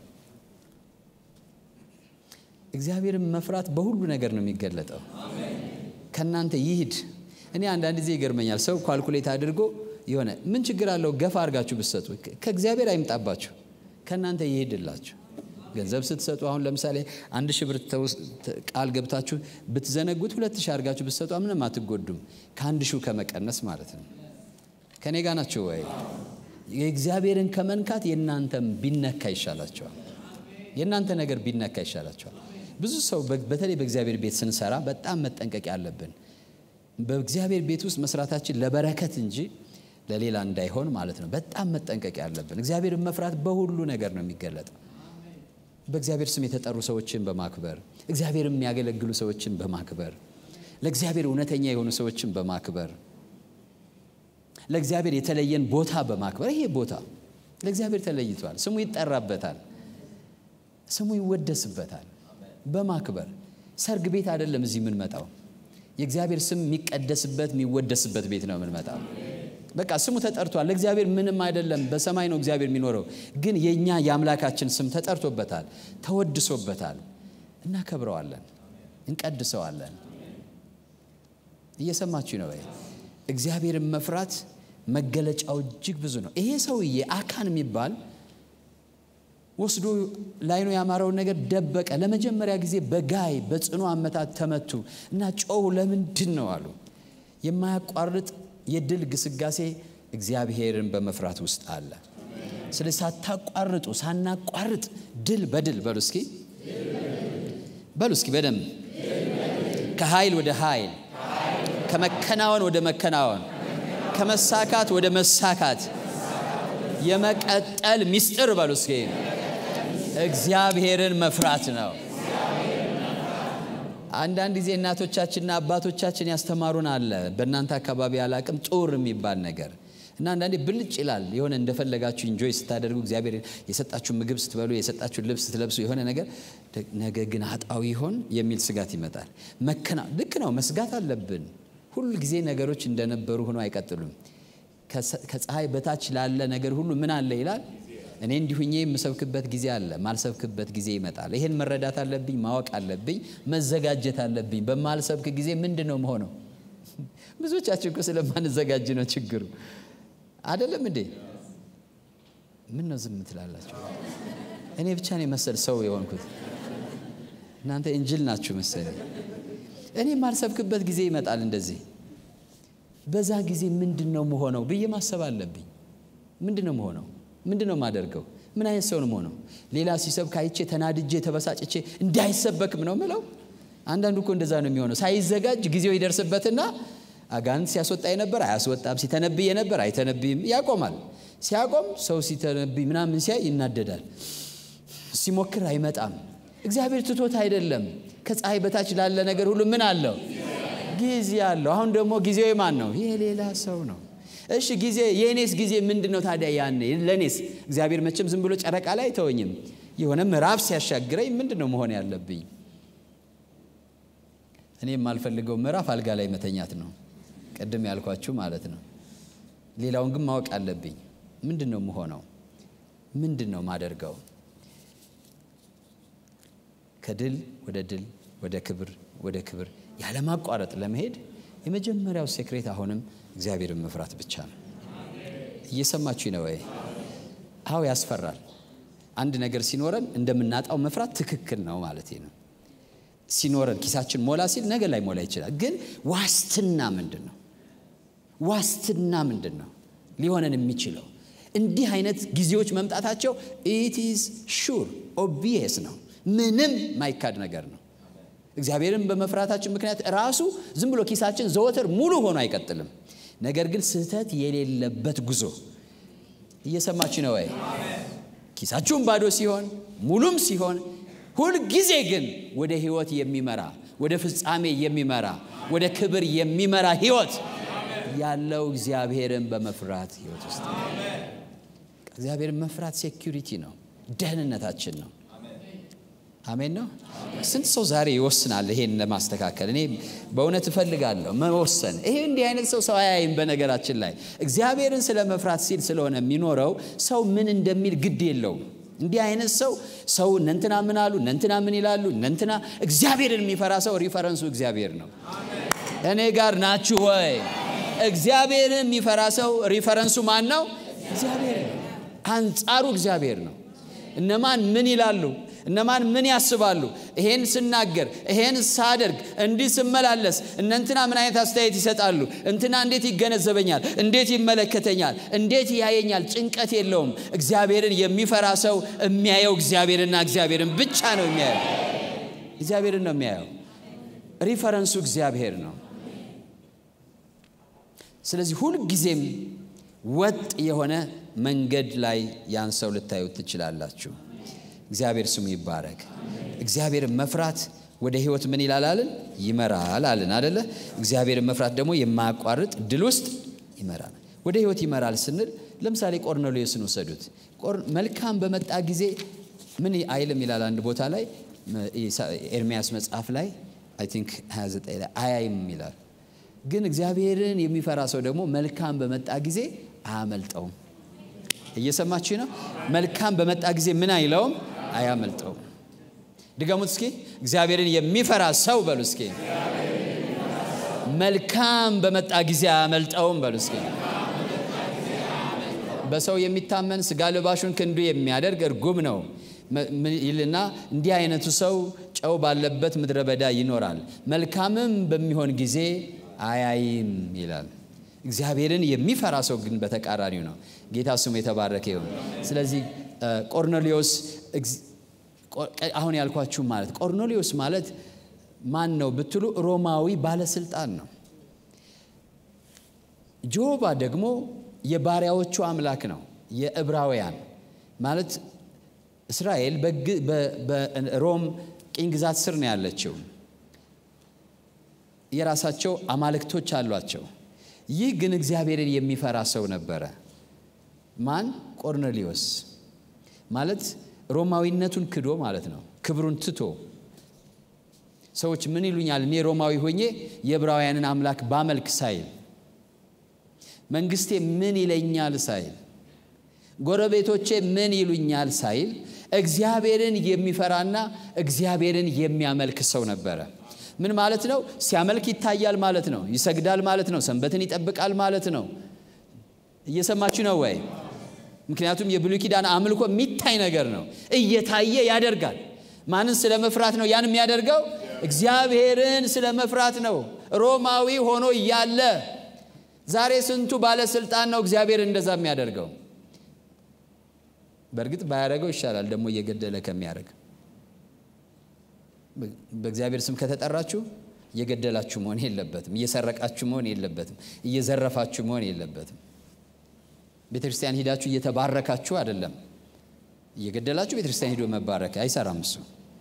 እግዚአብሔርን መፍራት በሁሉ ነገር ነው የሚገለጠው። ከእናንተ ይሂድ። እኔ አንዳንድ ጊዜ ይገርመኛል። ሰው ኳልኩሌት አድርጎ የሆነ ምን ችግር አለው ገፋ አድርጋችሁ ብትሰጡ፣ ከእግዚአብሔር አይምጣባችሁ፣ ከእናንተ ይሄድላችሁ። ገንዘብ ስትሰጡ አሁን ለምሳሌ አንድ ሺህ ብር ቃል ገብታችሁ ብትዘነጉት ሁለት ሺህ አድርጋችሁ ብትሰጡ ምንም አትጎዱም፣ ከአንድ ሺው ከመቀነስ ማለት ነው። ከኔ ጋር ናቸው ወይ? የእግዚአብሔርን ከመንካት የእናንተም ቢነካ ይሻላቸዋል። የእናንተ ነገር ቢነካ ይሻላቸዋል። ብዙ ሰው በተለይ በእግዚአብሔር ቤት ስንሰራ በጣም መጠንቀቅ ያለብን በእግዚአብሔር ቤት ውስጥ መስራታችን ለበረከት እንጂ ለሌላ እንዳይሆን ማለት ነው። በጣም መጠንቀቅ ያለብን እግዚአብሔርን መፍራት በሁሉ ነገር ነው የሚገለጠው። በእግዚአብሔር ስም የተጠሩ ሰዎችን በማክበር እግዚአብሔር የሚያገለግሉ ሰዎችን በማክበር ለእግዚአብሔር እውነተኛ የሆኑ ሰዎችን በማክበር ለእግዚአብሔር የተለየን ቦታ በማክበር ይሄ ቦታ ለእግዚአብሔር ተለይቷል። ስሙ ይጠራበታል፣ ስሙ ይወደስበታል። በማክበር ሰርግ ቤት አይደለም እዚህ የምንመጣው የእግዚአብሔር ስም የሚቀደስበት የሚወደስበት ቤት ነው የምንመጣው። በቃ ስሙ ተጠርቷል። ለእግዚአብሔር ምንም አይደለም። በሰማይ ነው እግዚአብሔር የሚኖረው፣ ግን የእኛ የአምላካችን ስም ተጠርቶበታል፣ ተወድሶበታል። እናከብረዋለን፣ እንቀድሰዋለን። እየሰማችሁ ነው ወይ? እግዚአብሔርን መፍራት መገለጫው እጅግ ብዙ ነው። ይሄ ሰውዬ አካን የሚባል ወስዶ ላይኑ ያማረውን ነገር ደበቀ። ለመጀመሪያ ጊዜ በጋይ በጽኑ አመታት ተመቱ እና ጮሁ። ለምንድን ነው አሉ። የማያቋርጥ የድል ግስጋሴ እግዚአብሔርን በመፍራት ውስጥ አለ። ስለዚህ ሳታቋርጡ ሳናቋርጥ ድል በድል በሉ እስኪ በሉ እስኪ በደንብ ከኃይል ወደ ኃይል ከመከናወን ወደ መከናወን ከመሳካት ወደ መሳካት የመቀጠል ሚስጥር በሉ እስኪ እግዚአብሔርን መፍራት ነው። አንዳንድ ጊዜ እናቶቻችንና አባቶቻችን ያስተማሩን አለ። በእናንተ አካባቢ ያላቅም ጡር የሚባል ነገር እና አንዳንዴ ብልጭ ይላል። የሆነ እንደፈለጋችሁ ኢንጆይ ስታደርጉ እግዚአብሔር የሰጣችሁ ምግብ ስትበሉ፣ የሰጣችሁ ልብስ ስትለብሱ የሆነ ነገር ነገ ግን አጣው ይሆን የሚል ስጋት ይመጣል። መከና ልክ ነው፣ መስጋት አለብን። ሁል ጊዜ ነገሮች እንደነበሩ ሆኖ አይቀጥሉም። ከፀሐይ በታች ላለ ነገር ሁሉ ምን አለ ይላል እኔ እንዲሁኜ የምሰብክበት ጊዜ አለ፣ ማልሰብክበት ጊዜ ይመጣል። ይሄን መረዳት አለብኝ፣ ማወቅ አለብኝ፣ መዘጋጀት አለብኝ። በማልሰብክ ጊዜ ምንድን ነው መሆነው? ብዙዎቻችን እኮ ስለማንዘጋጅ ነው ችግሩ። አይደለም እንዴ? ምን ነው ዝም ትላላችሁ? እኔ ብቻ ነው መሰል ሰው የሆንኩት። እናንተ እንጅል ናችሁ መሰለኝ። እኔ የማልሰብክበት ጊዜ ይመጣል እንደዚህ። በዛ ጊዜ ምንድን ነው መሆነው ብዬ ማሰብ አለብኝ። ምንድን ነው መሆነው ምንድን ነው የማደርገው? ምን አይነት ሰው ነው የምሆነው? ሌላ ሲሰብክ አይቼ ተናድጄ ተበሳጭቼ እንዳይሰበክም ነው ምለው። አንዳንዱ እኮ እንደዛ ነው የሚሆነው። ሳይዘጋጅ ጊዜው ይደርስበትና አጋንንት ሲያስወጣ የነበር አያስወጣም፣ ሲተነብይ የነበር አይተነብይም፣ ያቆማል። ሲያቆም ሰው ሲተነብይ ምናምን ሲያይ ይናደዳል፣ ሲሞክር አይመጣም። እግዚአብሔር ትቶት አይደለም። ከፀሐይ በታች ላለ ነገር ሁሉ ምን አለው? ጊዜ አለው። አሁን ደግሞ ጊዜው የማን ነው? የሌላ ሰው ነው። እሺ ጊዜ የእኔስ ጊዜ ምንድን ነው ታዲያ? ያኔ ለእኔስ እግዚአብሔር መቼም ዝም ብሎ ጨረቃ ላይ አይተወኝም። የሆነ ምዕራፍ ሲያሻግረኝ ምንድን ነው መሆን ያለብኝ? እኔ የማልፈልገው ምዕራፍ አልጋ ላይ መተኛት ነው፣ ቅድም ያልኳችሁ ማለት ነው። ሌላውን ግን ማወቅ አለብኝ። ምንድን ነው የምሆነው? ምንድን ነው ማደርገው? ከድል ወደ ድል ወደ ክብር ወደ ክብር ያለማቋረጥ ለመሄድ የመጀመሪያው ሴክሬት አሁንም እግዚአብሔርን መፍራት ብቻ ነው። እየሰማችሁ ነው ወይ? አዎ ያስፈራል። አንድ ነገር ሲኖረን እንደምናጣው መፍራት ትክክል ነው ማለት ነው። ሲኖረን ኪሳችን ሞላ ሲል ነገ ላይ ሞላ ይችላል። ግን ዋስትና ምንድን ነው? ዋስትና ምንድን ነው ሊሆነን የሚችለው? እንዲህ አይነት ጊዜዎች መምጣታቸው ኢት ኢዝ ሹር ኦብቪየስ ነው። ምንም ማይካድ ነገር ነው። እግዚአብሔርን በመፍራታችን ምክንያት ራሱ ዝም ብሎ ኪሳችን ዘወትር ሙሉ ሆኖ አይቀጥልም። ነገር ግን ስህተት የሌለበት ጉዞ እየሰማች ነው ወይ? ኪሳችሁም ባዶ ሲሆን ሙሉም ሲሆን ሁልጊዜ ግን ወደ ህይወት የሚመራ ወደ ፍጻሜ የሚመራ ወደ ክብር የሚመራ ህይወት ያለው እግዚአብሔርን በመፍራት ህይወት ውስጥ እግዚአብሔርን መፍራት ሴኪሪቲ ነው፣ ደህንነታችን ነው። አሜን ነው። ስንት ሰው ዛሬ ይወስናል ይሄን ለማስተካከል? እኔ በእውነት እፈልጋለሁ መወሰን። ይሄ እንዲህ አይነት ሰው ሰው አያይም። በነገራችን ላይ እግዚአብሔርን ስለ መፍራት ሲል ስለሆነ የሚኖረው ሰው ምን እንደሚል ግድ የለውም። እንዲህ አይነት ሰው ሰው እነንትና ምን አሉ፣ እነንትና ምን ይላሉ፣ እነንትና እግዚአብሔርን የሚፈራ ሰው ሪፈረንሱ እግዚአብሔር ነው። እኔ ጋር ናችሁ ወይ? እግዚአብሔርን የሚፈራ ሰው ሪፈረንሱ ማን ነው? እግዚአብሔር ነው። አንጻሩ እግዚአብሔር ነው። እነማን ምን ይላሉ እነማን ምን ያስባሉ? ይሄን ስናገር፣ ይሄን ሳደርግ፣ እንዲህ ስመላለስ እነንትና ምን አይነት አስተያየት ይሰጣሉ? እንትና እንዴት ይገነዘበኛል? እንዴት ይመለከተኛል? እንዴት ያየኛል? ጭንቀት የለውም። እግዚአብሔርን የሚፈራ ሰው የሚያየው እግዚአብሔርና እግዚአብሔርን ብቻ ነው የሚያየው። እግዚአብሔርን ነው የሚያየው። ሪፈረንሱ እግዚአብሔር ነው። ስለዚህ ሁልጊዜም ወጥ የሆነ መንገድ ላይ ያን ሰው ልታዩት ትችላላችሁ። እግዚአብሔር ስሙ ይባረክ። እግዚአብሔርን መፍራት ወደ ህይወት ምን ይላል አልን? ይመራል አልን አደለ? እግዚአብሔርን መፍራት ደግሞ የማያቋርጥ ድል ውስጥ ይመራል። ወደ ህይወት ይመራል ስንል ለምሳሌ ቆርኔሌዎስን ውሰዱት። መልካም በመጣ ጊዜ ምን አይልም ይላል አንድ ቦታ ላይ ኤርሚያስ መጽሐፍ ላይ አይ ቲንክ 29 ላይ አያይም ይላል። ግን እግዚአብሔርን የሚፈራ ሰው ደግሞ መልካም በመጣ ጊዜ አያመልጠውም። እየሰማችሁ ነው። መልካም በመጣ ጊዜ ምን አይለውም አያመልጠውም። ድገሙት እስኪ። እግዚአብሔርን የሚፈራ ሰው በሉ እስኪ። መልካም በመጣ ጊዜ አያመልጠውም በሉ እስኪ። በሰው የሚታመን ስጋ ልባሹን ክንዱ የሚያደርግ እርጉም ነው ይልና እንዲህ አይነቱ ሰው ጨው ባለበት ምድረ በዳ ይኖራል፣ መልካምም በሚሆን ጊዜ አያይም ይላል። እግዚአብሔርን የሚፈራ ሰው ግን በተቃራኒው ነው። ጌታ ስሙ የተባረከ ይሁን። ስለዚህ ቆርኔሌዎስ አሁን ያልኳችሁ ማለት ቆርኔሌዎስ ማለት ማን ነው ብትሉ ሮማዊ ባለስልጣን ነው። ጆባ ደግሞ የባሪያዎቹ አምላክ ነው። የዕብራውያን ማለት እስራኤል በሮም ቅኝ ግዛት ስር ነው ያለችው። የራሳቸው አማልክቶች አሏቸው። ይህ ግን እግዚአብሔርን የሚፈራ ሰው ነበረ። ማን? ቆርኔሌዎስ ማለት ሮማዊነቱን ክዶ ማለት ነው። ክብሩን ትቶ ሰዎች ምን ይሉኛል እኔ ሮማዊ ሆኜ የዕብራውያንን አምላክ ባመልክ ሳይል፣ መንግስቴ ምን ይለኛል ሳይል፣ ጎረቤቶቼ ምን ይሉኛል ሳይል እግዚአብሔርን የሚፈራና እግዚአብሔርን የሚያመልክ ሰው ነበረ። ምን ማለት ነው? ሲያመልክ ይታያል ማለት ነው። ይሰግዳል ማለት ነው። ሰንበትን ይጠብቃል ማለት ነው። እየሰማችሁ ነው ወይ? ምክንያቱም የብሉይ ኪዳን አምልኮ የሚታይ ነገር ነው። እየታየ ያደርጋል። ማንን ስለ መፍራት ነው ያን የሚያደርገው? እግዚአብሔርን ስለ መፍራት ነው። ሮማዊ ሆኖ እያለ ዛሬ ስንቱ ባለስልጣን ነው እግዚአብሔርን እንደዛ የሚያደርገው? በእርግጥ ባያደርገው ይሻላል ደግሞ እየገደለ ከሚያደርግ በእግዚአብሔር ስም ከተጠራችሁ እየገደላችሁ መሆን የለበትም። እየሰረቃችሁ መሆን የለበትም። እየዘረፋችሁ መሆን የለበትም። ቤተ ክርስቲያን ሂዳችሁ እየተባረካችሁ አይደለም። እየገደላችሁ ቤተ ክርስቲያን ሂዶ መባረክ አይሰራም። እሱ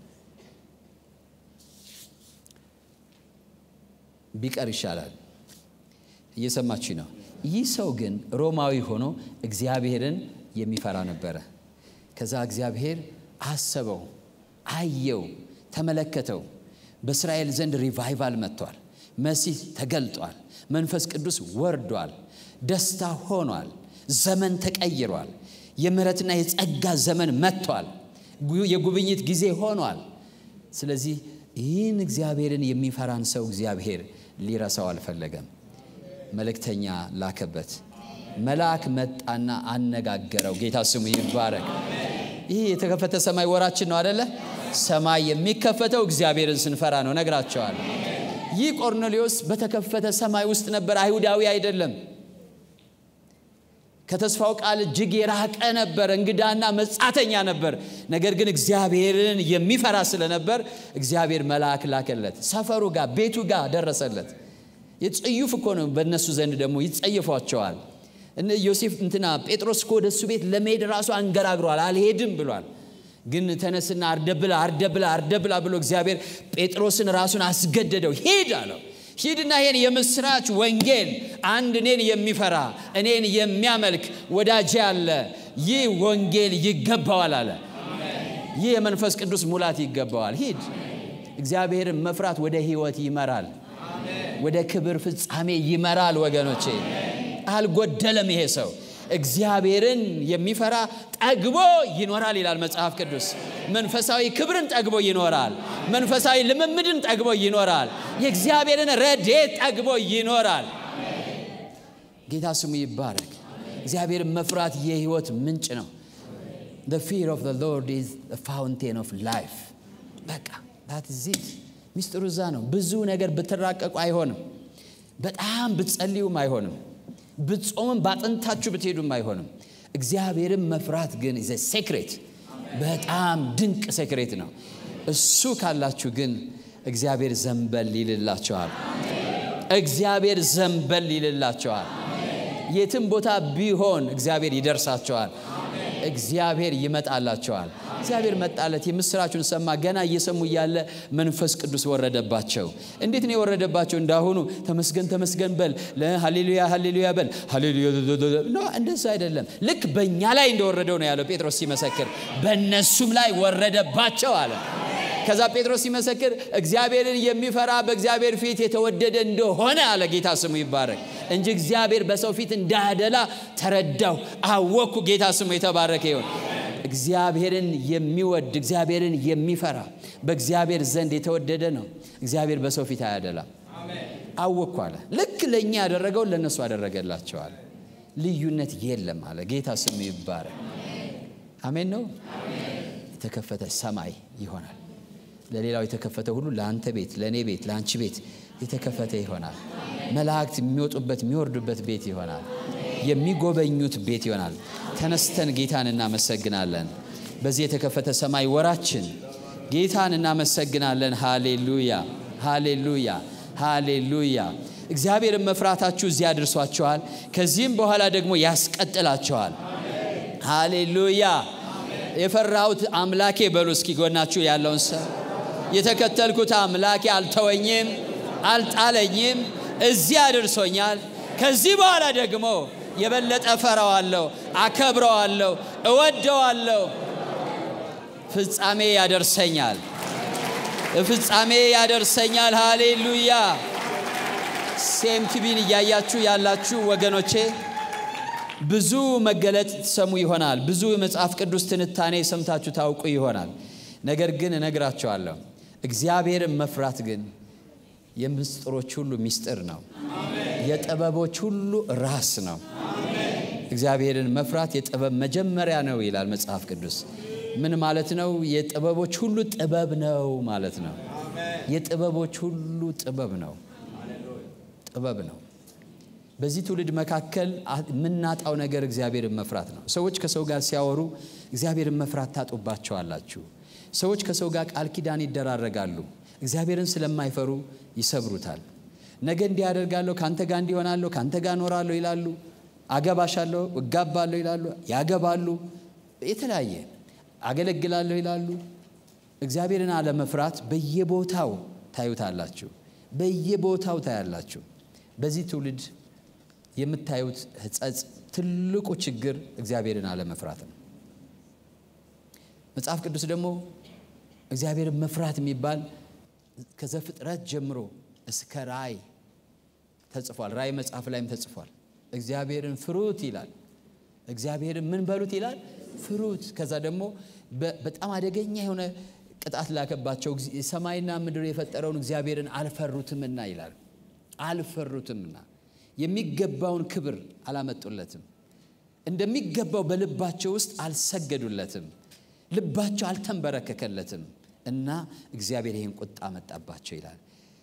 ቢቀር ይሻላል። እየሰማችሁ ነው። ይህ ሰው ግን ሮማዊ ሆኖ እግዚአብሔርን የሚፈራ ነበረ። ከዛ እግዚአብሔር አሰበው፣ አየው፣ ተመለከተው። በእስራኤል ዘንድ ሪቫይቫል መጥቷል። መሲህ ተገልጧል። መንፈስ ቅዱስ ወርዷል። ደስታ ሆኗል። ዘመን ተቀይሯል። የምሕረትና የጸጋ ዘመን መጥቷል። የጉብኝት ጊዜ ሆኗል። ስለዚህ ይህን እግዚአብሔርን የሚፈራን ሰው እግዚአብሔር ሊረሳው አልፈለገም። መልእክተኛ ላከበት። መልአክ መጣና አነጋገረው። ጌታ ስሙ ይባረክ። ይህ የተከፈተ ሰማይ ወራችን ነው አደለ? ሰማይ የሚከፈተው እግዚአብሔርን ስንፈራ ነው። ነግራቸዋለሁ። ይህ ቆርኔሌዎስ በተከፈተ ሰማይ ውስጥ ነበር። አይሁዳዊ አይደለም። ከተስፋው ቃል እጅግ የራቀ ነበር። እንግዳና መጻተኛ ነበር። ነገር ግን እግዚአብሔርን የሚፈራ ስለነበር እግዚአብሔር መልአክ ላከለት። ሰፈሩ ጋር ቤቱ ጋር ደረሰለት። የጽዩፍ እኮ ነው። በእነሱ ዘንድ ደግሞ ይጸየፏቸዋል። ዮሴፍ እንትና ጴጥሮስ እኮ ወደ እሱ ቤት ለመሄድ ራሱ አንገራግሯል። አልሄድም ብሏል። ግን ተነስና አርደብላ አርደብላ አርደብላ ብሎ እግዚአብሔር ጴጥሮስን ራሱን አስገደደው። ሂድ አለው። ሂድና ይሄን የምስራች ወንጌል አንድ እኔን የሚፈራ እኔን የሚያመልክ ወዳጄ አለ። ይህ ወንጌል ይገባዋል አለ። ይህ የመንፈስ ቅዱስ ሙላት ይገባዋል። ሂድ። እግዚአብሔርን መፍራት ወደ ሕይወት ይመራል፣ ወደ ክብር ፍጻሜ ይመራል። ወገኖቼ አልጎደለም ይሄ ሰው እግዚአብሔርን የሚፈራ ጠግቦ ይኖራል ይላል መጽሐፍ ቅዱስ። መንፈሳዊ ክብርን ጠግቦ ይኖራል። መንፈሳዊ ልምምድን ጠግቦ ይኖራል። የእግዚአብሔርን ረድኤት ጠግቦ ይኖራል። ጌታ ስሙ ይባረክ። እግዚአብሔርን መፍራት የህይወት ምንጭ ነው። the fear of the Lord is the fountain of life በቃ that is it ሚስጥሩ እዛ ነው። ብዙ ነገር ብትራቀቁ አይሆንም። በጣም ብትጸልዩም አይሆንም። ብትጾምም ባጥንታችሁ ብትሄዱም አይሆንም። እግዚአብሔርን መፍራት ግን ዘ ሴክሬት በጣም ድንቅ ሴክሬት ነው። እሱ ካላችሁ ግን እግዚአብሔር ዘንበል ይልላቸዋል። እግዚአብሔር ዘንበል ይልላቸዋል። የትም ቦታ ቢሆን እግዚአብሔር ይደርሳቸዋል። እግዚአብሔር ይመጣላቸዋል። እግዚአብሔር መጣለት። የምስራቹን ሰማ። ገና እየሰሙ እያለ መንፈስ ቅዱስ ወረደባቸው። እንዴት ነው የወረደባቸው? እንዳሁኑ ተመስገን ተመስገን በል፣ ሃሌሉያ ሃሌሉያ በል፣ ሃሌሉያ ኖ፣ እንደዛ አይደለም። ልክ በእኛ ላይ እንደወረደው ነው ያለው ጴጥሮስ ሲመሰክር፣ በእነሱም ላይ ወረደባቸው አለ። ከዛ ጴጥሮስ ሲመሰክር እግዚአብሔርን የሚፈራ በእግዚአብሔር ፊት የተወደደ እንደሆነ አለ። ጌታ ስሙ ይባረክ እንጂ እግዚአብሔር በሰው ፊት እንዳደላ ተረዳሁ፣ አወቅኩ። ጌታ ስሙ የተባረከ ይሁን። እግዚአብሔርን የሚወድ እግዚአብሔርን የሚፈራ በእግዚአብሔር ዘንድ የተወደደ ነው። እግዚአብሔር በሰው ፊት አያደላም። አወቅኩ አለ። ልክ ለእኛ ያደረገውን ለእነሱ አደረገላቸዋል። ልዩነት የለም አለ። ጌታ ስሙ ይባረክ። አሜን ነው። የተከፈተ ሰማይ ይሆናል። ለሌላው የተከፈተ ሁሉ ለአንተ ቤት፣ ለእኔ ቤት፣ ለአንቺ ቤት የተከፈተ ይሆናል። መላእክት የሚወጡበት የሚወርዱበት ቤት ይሆናል። የሚጎበኙት ቤት ይሆናል። ተነስተን ጌታን እናመሰግናለን። በዚህ የተከፈተ ሰማይ ወራችን ጌታን እናመሰግናለን። ሃሌሉያ፣ ሃሌሉያ፣ ሃሌሉያ። እግዚአብሔርን መፍራታችሁ እዚህ አድርሷችኋል። ከዚህም በኋላ ደግሞ ያስቀጥላችኋል። ሃሌሉያ። የፈራሁት አምላኬ በሉ እስኪ ጎናችሁ ያለውን ሰው የተከተልኩት አምላኬ አልተወኝም፣ አልጣለኝም፣ እዚህ አድርሶኛል። ከዚህ በኋላ ደግሞ የበለጠ ፈራዋለሁ፣ አከብረዋለሁ፣ እወደዋለሁ። ፍጻሜ ያደርሰኛል፣ ፍጻሜ ያደርሰኛል። ሃሌሉያ። ሴም ቲቪን እያያችሁ ያላችሁ ወገኖቼ ብዙ መገለጥ ትሰሙ ይሆናል። ብዙ የመጽሐፍ ቅዱስ ትንታኔ ሰምታችሁ ታውቁ ይሆናል። ነገር ግን እነግራችኋለሁ እግዚአብሔርን መፍራት ግን የምስጢሮች ሁሉ ምስጢር ነው። የጥበቦች ሁሉ ራስ ነው። እግዚአብሔርን መፍራት የጥበብ መጀመሪያ ነው ይላል መጽሐፍ ቅዱስ። ምን ማለት ነው? የጥበቦች ሁሉ ጥበብ ነው ማለት ነው። የጥበቦች ሁሉ ጥበብ ነው፣ ጥበብ ነው። በዚህ ትውልድ መካከል የምናጣው ነገር እግዚአብሔርን መፍራት ነው። ሰዎች ከሰው ጋር ሲያወሩ እግዚአብሔርን መፍራት ታጡባቸዋላችሁ። ሰዎች ከሰው ጋር ቃል ኪዳን ይደራረጋሉ። እግዚአብሔርን ስለማይፈሩ ይሰብሩታል። ነገ እንዲህ ያደርጋለሁ፣ ከአንተ ጋር እንዲሆናለሁ፣ ከአንተ ጋር እኖራለሁ ይላሉ። አገባሻለሁ፣ እጋባለሁ ይላሉ። ያገባሉ። የተለያየ አገለግላለሁ ይላሉ። እግዚአብሔርን አለመፍራት በየቦታው ታዩታላችሁ፣ በየቦታው ታያላችሁ። በዚህ ትውልድ የምታዩት ሕጸጽ ትልቁ ችግር እግዚአብሔርን አለመፍራት ነው። መጽሐፍ ቅዱስ ደግሞ እግዚአብሔርን መፍራት የሚባል ከዘፍጥረት ጀምሮ እስከ ራእይ ተጽፏል። ራእይ መጽሐፍ ላይም ተጽፏል። እግዚአብሔርን ፍሩት ይላል። እግዚአብሔርን ምን በሉት ይላል? ፍሩት። ከዛ ደግሞ በጣም አደገኛ የሆነ ቅጣት ላከባቸው። ሰማይና ምድር የፈጠረውን እግዚአብሔርን አልፈሩትምና ይላል። አልፈሩትምና የሚገባውን ክብር አላመጡለትም። እንደሚገባው በልባቸው ውስጥ አልሰገዱለትም። ልባቸው አልተንበረከከለትም እና እግዚአብሔር ይህን ቁጣ መጣባቸው ይላል።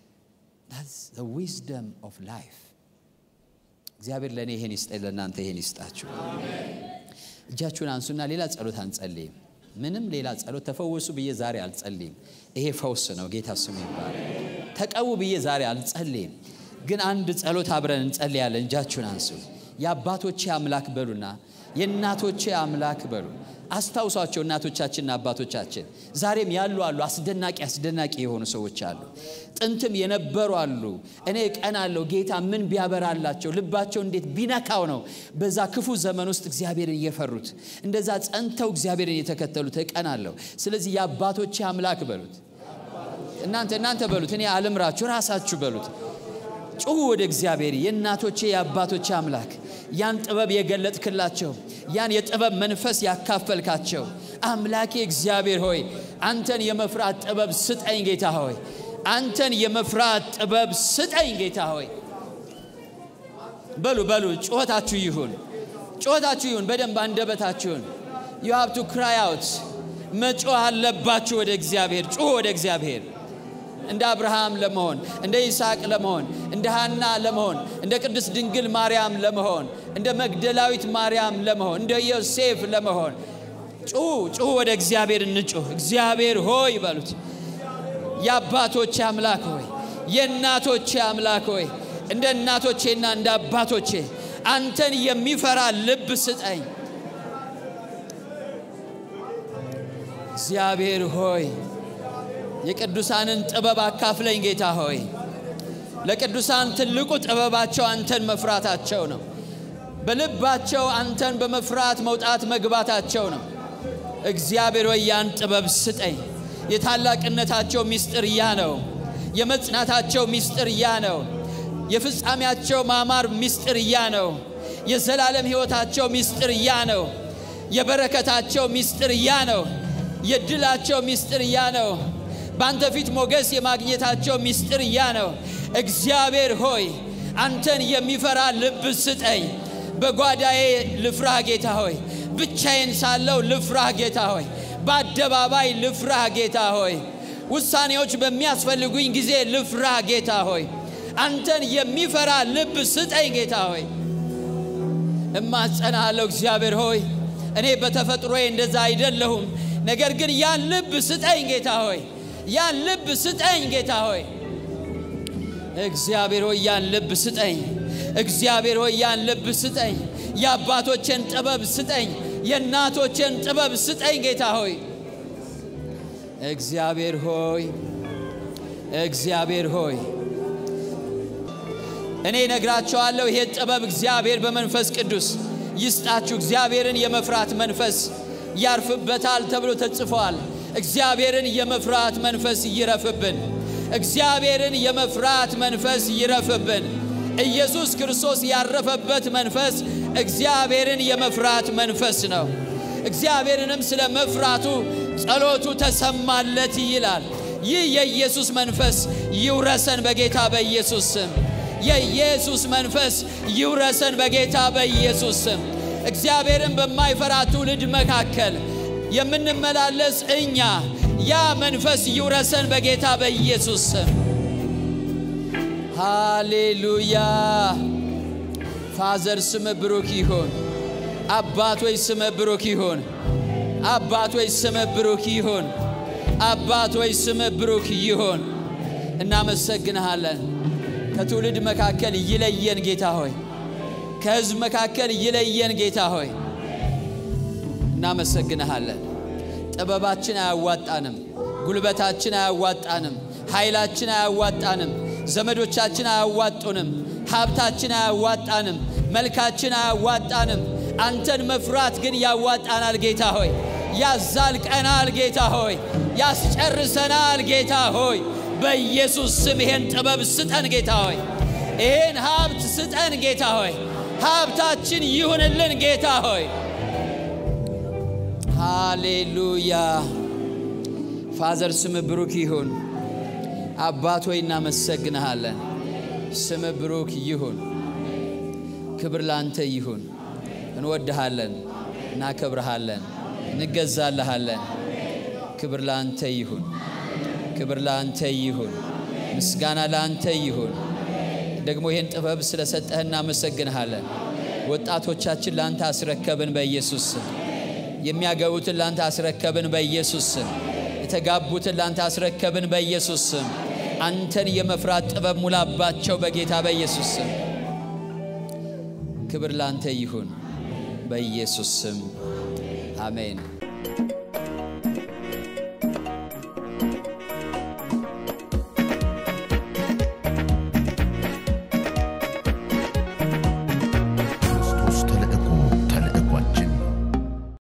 ዊዝደም ኦፍ ላይፍ እግዚአብሔር ለእኔ ይሄን ይስጠኝ፣ ለእናንተ ይሄን ይስጣችሁ። እጃችሁን አንሱና ሌላ ጸሎት አንጸልይም። ምንም ሌላ ጸሎት ተፈወሱ ብዬ ዛሬ አልጸልይም። ይሄ ፈውስ ነው። ጌታ ስሙ ይባላል። ተቀቡ ብዬ ዛሬ አልጸልይም። ግን አንድ ጸሎት አብረን እንጸልያለን። እጃችሁን አንሱ። የአባቶቼ አምላክ በሉና የእናቶቼ አምላክ በሉ። አስታውሷቸው እናቶቻችንና አባቶቻችን ዛሬም ያሉ አሉ። አስደናቂ አስደናቂ የሆኑ ሰዎች አሉ። ጥንትም የነበሩ አሉ። እኔ ቀን አለው ጌታ ምን ቢያበራላቸው ልባቸው እንዴት ቢነካው ነው በዛ ክፉ ዘመን ውስጥ እግዚአብሔርን እየፈሩት እንደዛ ጸንተው እግዚአብሔርን የተከተሉት ቀን አለው። ስለዚህ የአባቶቼ አምላክ በሉት። እናንተ እናንተ በሉት። እኔ አልምራችሁ፣ ራሳችሁ በሉት። ጩሁ ወደ እግዚአብሔር የእናቶቼ የአባቶቼ አምላክ ያን ጥበብ የገለጥክላቸው ያን የጥበብ መንፈስ ያካፈልካቸው አምላኬ እግዚአብሔር ሆይ አንተን የመፍራት ጥበብ ስጠኝ ጌታ ሆይ አንተን የመፍራት ጥበብ ስጠኝ ጌታ ሆይ በሉ በሉ ጩኸታችሁ ይሁን ጩኸታችሁ ይሁን በደንብ አንደበታችሁን ዩ ሃብ ቱ ክራይ አውት መጮህ አለባችሁ ወደ እግዚአብሔር ጩሁ ወደ እግዚአብሔር እንደ አብርሃም ለመሆን እንደ ይስሐቅ ለመሆን እንደ ሐና ለመሆን እንደ ቅድስት ድንግል ማርያም ለመሆን እንደ መግደላዊት ማርያም ለመሆን እንደ ዮሴፍ ለመሆን ጩሁ ጩሁ ወደ እግዚአብሔር እንጩህ እግዚአብሔር ሆይ በሉት የአባቶቼ አምላክ ሆይ የእናቶቼ አምላክ ሆይ እንደ እናቶቼና እንደ አባቶቼ አንተን የሚፈራ ልብ ስጠኝ እግዚአብሔር ሆይ የቅዱሳንን ጥበብ አካፍለኝ ጌታ ሆይ ለቅዱሳን ትልቁ ጥበባቸው አንተን መፍራታቸው ነው በልባቸው አንተን በመፍራት መውጣት መግባታቸው ነው እግዚአብሔር ሆይ ያን ጥበብ ስጠኝ የታላቅነታቸው ምስጢር ያ ነው የመጽናታቸው ምስጢር ያ ነው የፍጻሜያቸው ማማር ምስጢር ያ ነው የዘላለም ሕይወታቸው ምስጢር ያ ነው የበረከታቸው ምስጢር ያ ነው የድላቸው ምስጢር ያ ነው በአንተ ፊት ሞገስ የማግኘታቸው ምስጢር ያ ነው እግዚአብሔር ሆይ አንተን የሚፈራ ልብ ስጠኝ በጓዳዬ ልፍራህ ጌታ ሆይ ብቻዬን ሳለው ልፍራህ ጌታ ሆይ በአደባባይ ልፍራህ ጌታ ሆይ ውሳኔዎች በሚያስፈልጉኝ ጊዜ ልፍራህ ጌታ ሆይ አንተን የሚፈራ ልብ ስጠኝ ጌታ ሆይ እማጸናሃለሁ እግዚአብሔር ሆይ እኔ በተፈጥሮዬ እንደዛ አይደለሁም ነገር ግን ያን ልብ ስጠኝ ጌታ ሆይ ያን ልብ ስጠኝ ጌታ ሆይ እግዚአብሔር ሆይ ያን ልብ ስጠኝ እግዚአብሔር ሆይ ያን ልብ ስጠኝ የአባቶቼን ጥበብ ስጠኝ የእናቶቼን ጥበብ ስጠኝ ጌታ ሆይ እግዚአብሔር ሆይ እግዚአብሔር ሆይ እኔ ነግራቸዋለሁ ይሄ ጥበብ እግዚአብሔር በመንፈስ ቅዱስ ይስጣችሁ እግዚአብሔርን የመፍራት መንፈስ ያርፍበታል ተብሎ ተጽፏል እግዚአብሔርን የመፍራት መንፈስ ይረፍብን እግዚአብሔርን የመፍራት መንፈስ ይረፍብን ኢየሱስ ክርስቶስ ያረፈበት መንፈስ እግዚአብሔርን የመፍራት መንፈስ ነው እግዚአብሔርንም ስለ መፍራቱ ጸሎቱ ተሰማለት ይላል ይህ የኢየሱስ መንፈስ ይውረሰን በጌታ በኢየሱስ ስም የኢየሱስ መንፈስ ይውረሰን በጌታ በኢየሱስ ስም እግዚአብሔርን በማይፈራ ትውልድ መካከል የምንመላለስ እኛ ያ መንፈስ ይውረሰን በጌታ በኢየሱስ ስም ሃሌሉያ ፋዘር ስም ብሩክ ይሁን አባት ወይ ስም ብሩክ ይሁን አባት ወይ ስም ብሩክ ይሁን አባት ወይ ስም ብሩክ ይሁን እናመሰግንሃለን ከትውልድ መካከል ይለየን ጌታ ሆይ ከህዝብ መካከል ይለየን ጌታ ሆይ እናመሰግንሃለን ጥበባችን አያዋጣንም ጉልበታችን አያዋጣንም ኃይላችን አያዋጣንም ዘመዶቻችን አያዋጡንም ሀብታችን አያዋጣንም መልካችን አያዋጣንም አንተን መፍራት ግን ያዋጣናል ጌታ ሆይ ያዛልቀናል ጌታ ሆይ፣ ያስጨርሰናል ጌታ ሆይ። በኢየሱስ ስም ይሄን ጥበብ ስጠን ጌታ ሆይ፣ ይሄን ሀብት ስጠን ጌታ ሆይ። ሀብታችን ይሁንልን ጌታ ሆይ። ሃሌሉያ። ፋዘር ስም ብሩክ ይሁን። አባት ሆይ እናመሰግንሃለን። ስም ብሩክ ይሁን። ክብር ላንተ ይሁን። እንወድሃለን፣ እናከብረሃለን፣ እንገዛልሃለን። ክብር ላንተ ይሁን። ክብር ላንተ ይሁን። ምስጋና ላንተ ይሁን። ደግሞ ይህን ጥበብ ስለሰጠህ እናመሰግንሃለን። ወጣቶቻችን ላንተ አስረከብን በኢየሱስ ስም። የሚያገቡትን ላንተ አስረከብን በኢየሱስ ስም። የተጋቡትን ላንተ አስረከብን በኢየሱስ ስም። አንተን የመፍራት ጥበብ ሙላባቸው በጌታ በኢየሱስ ስም። ክብር ላንተ ይሁን በኢየሱስ ስም አሜን።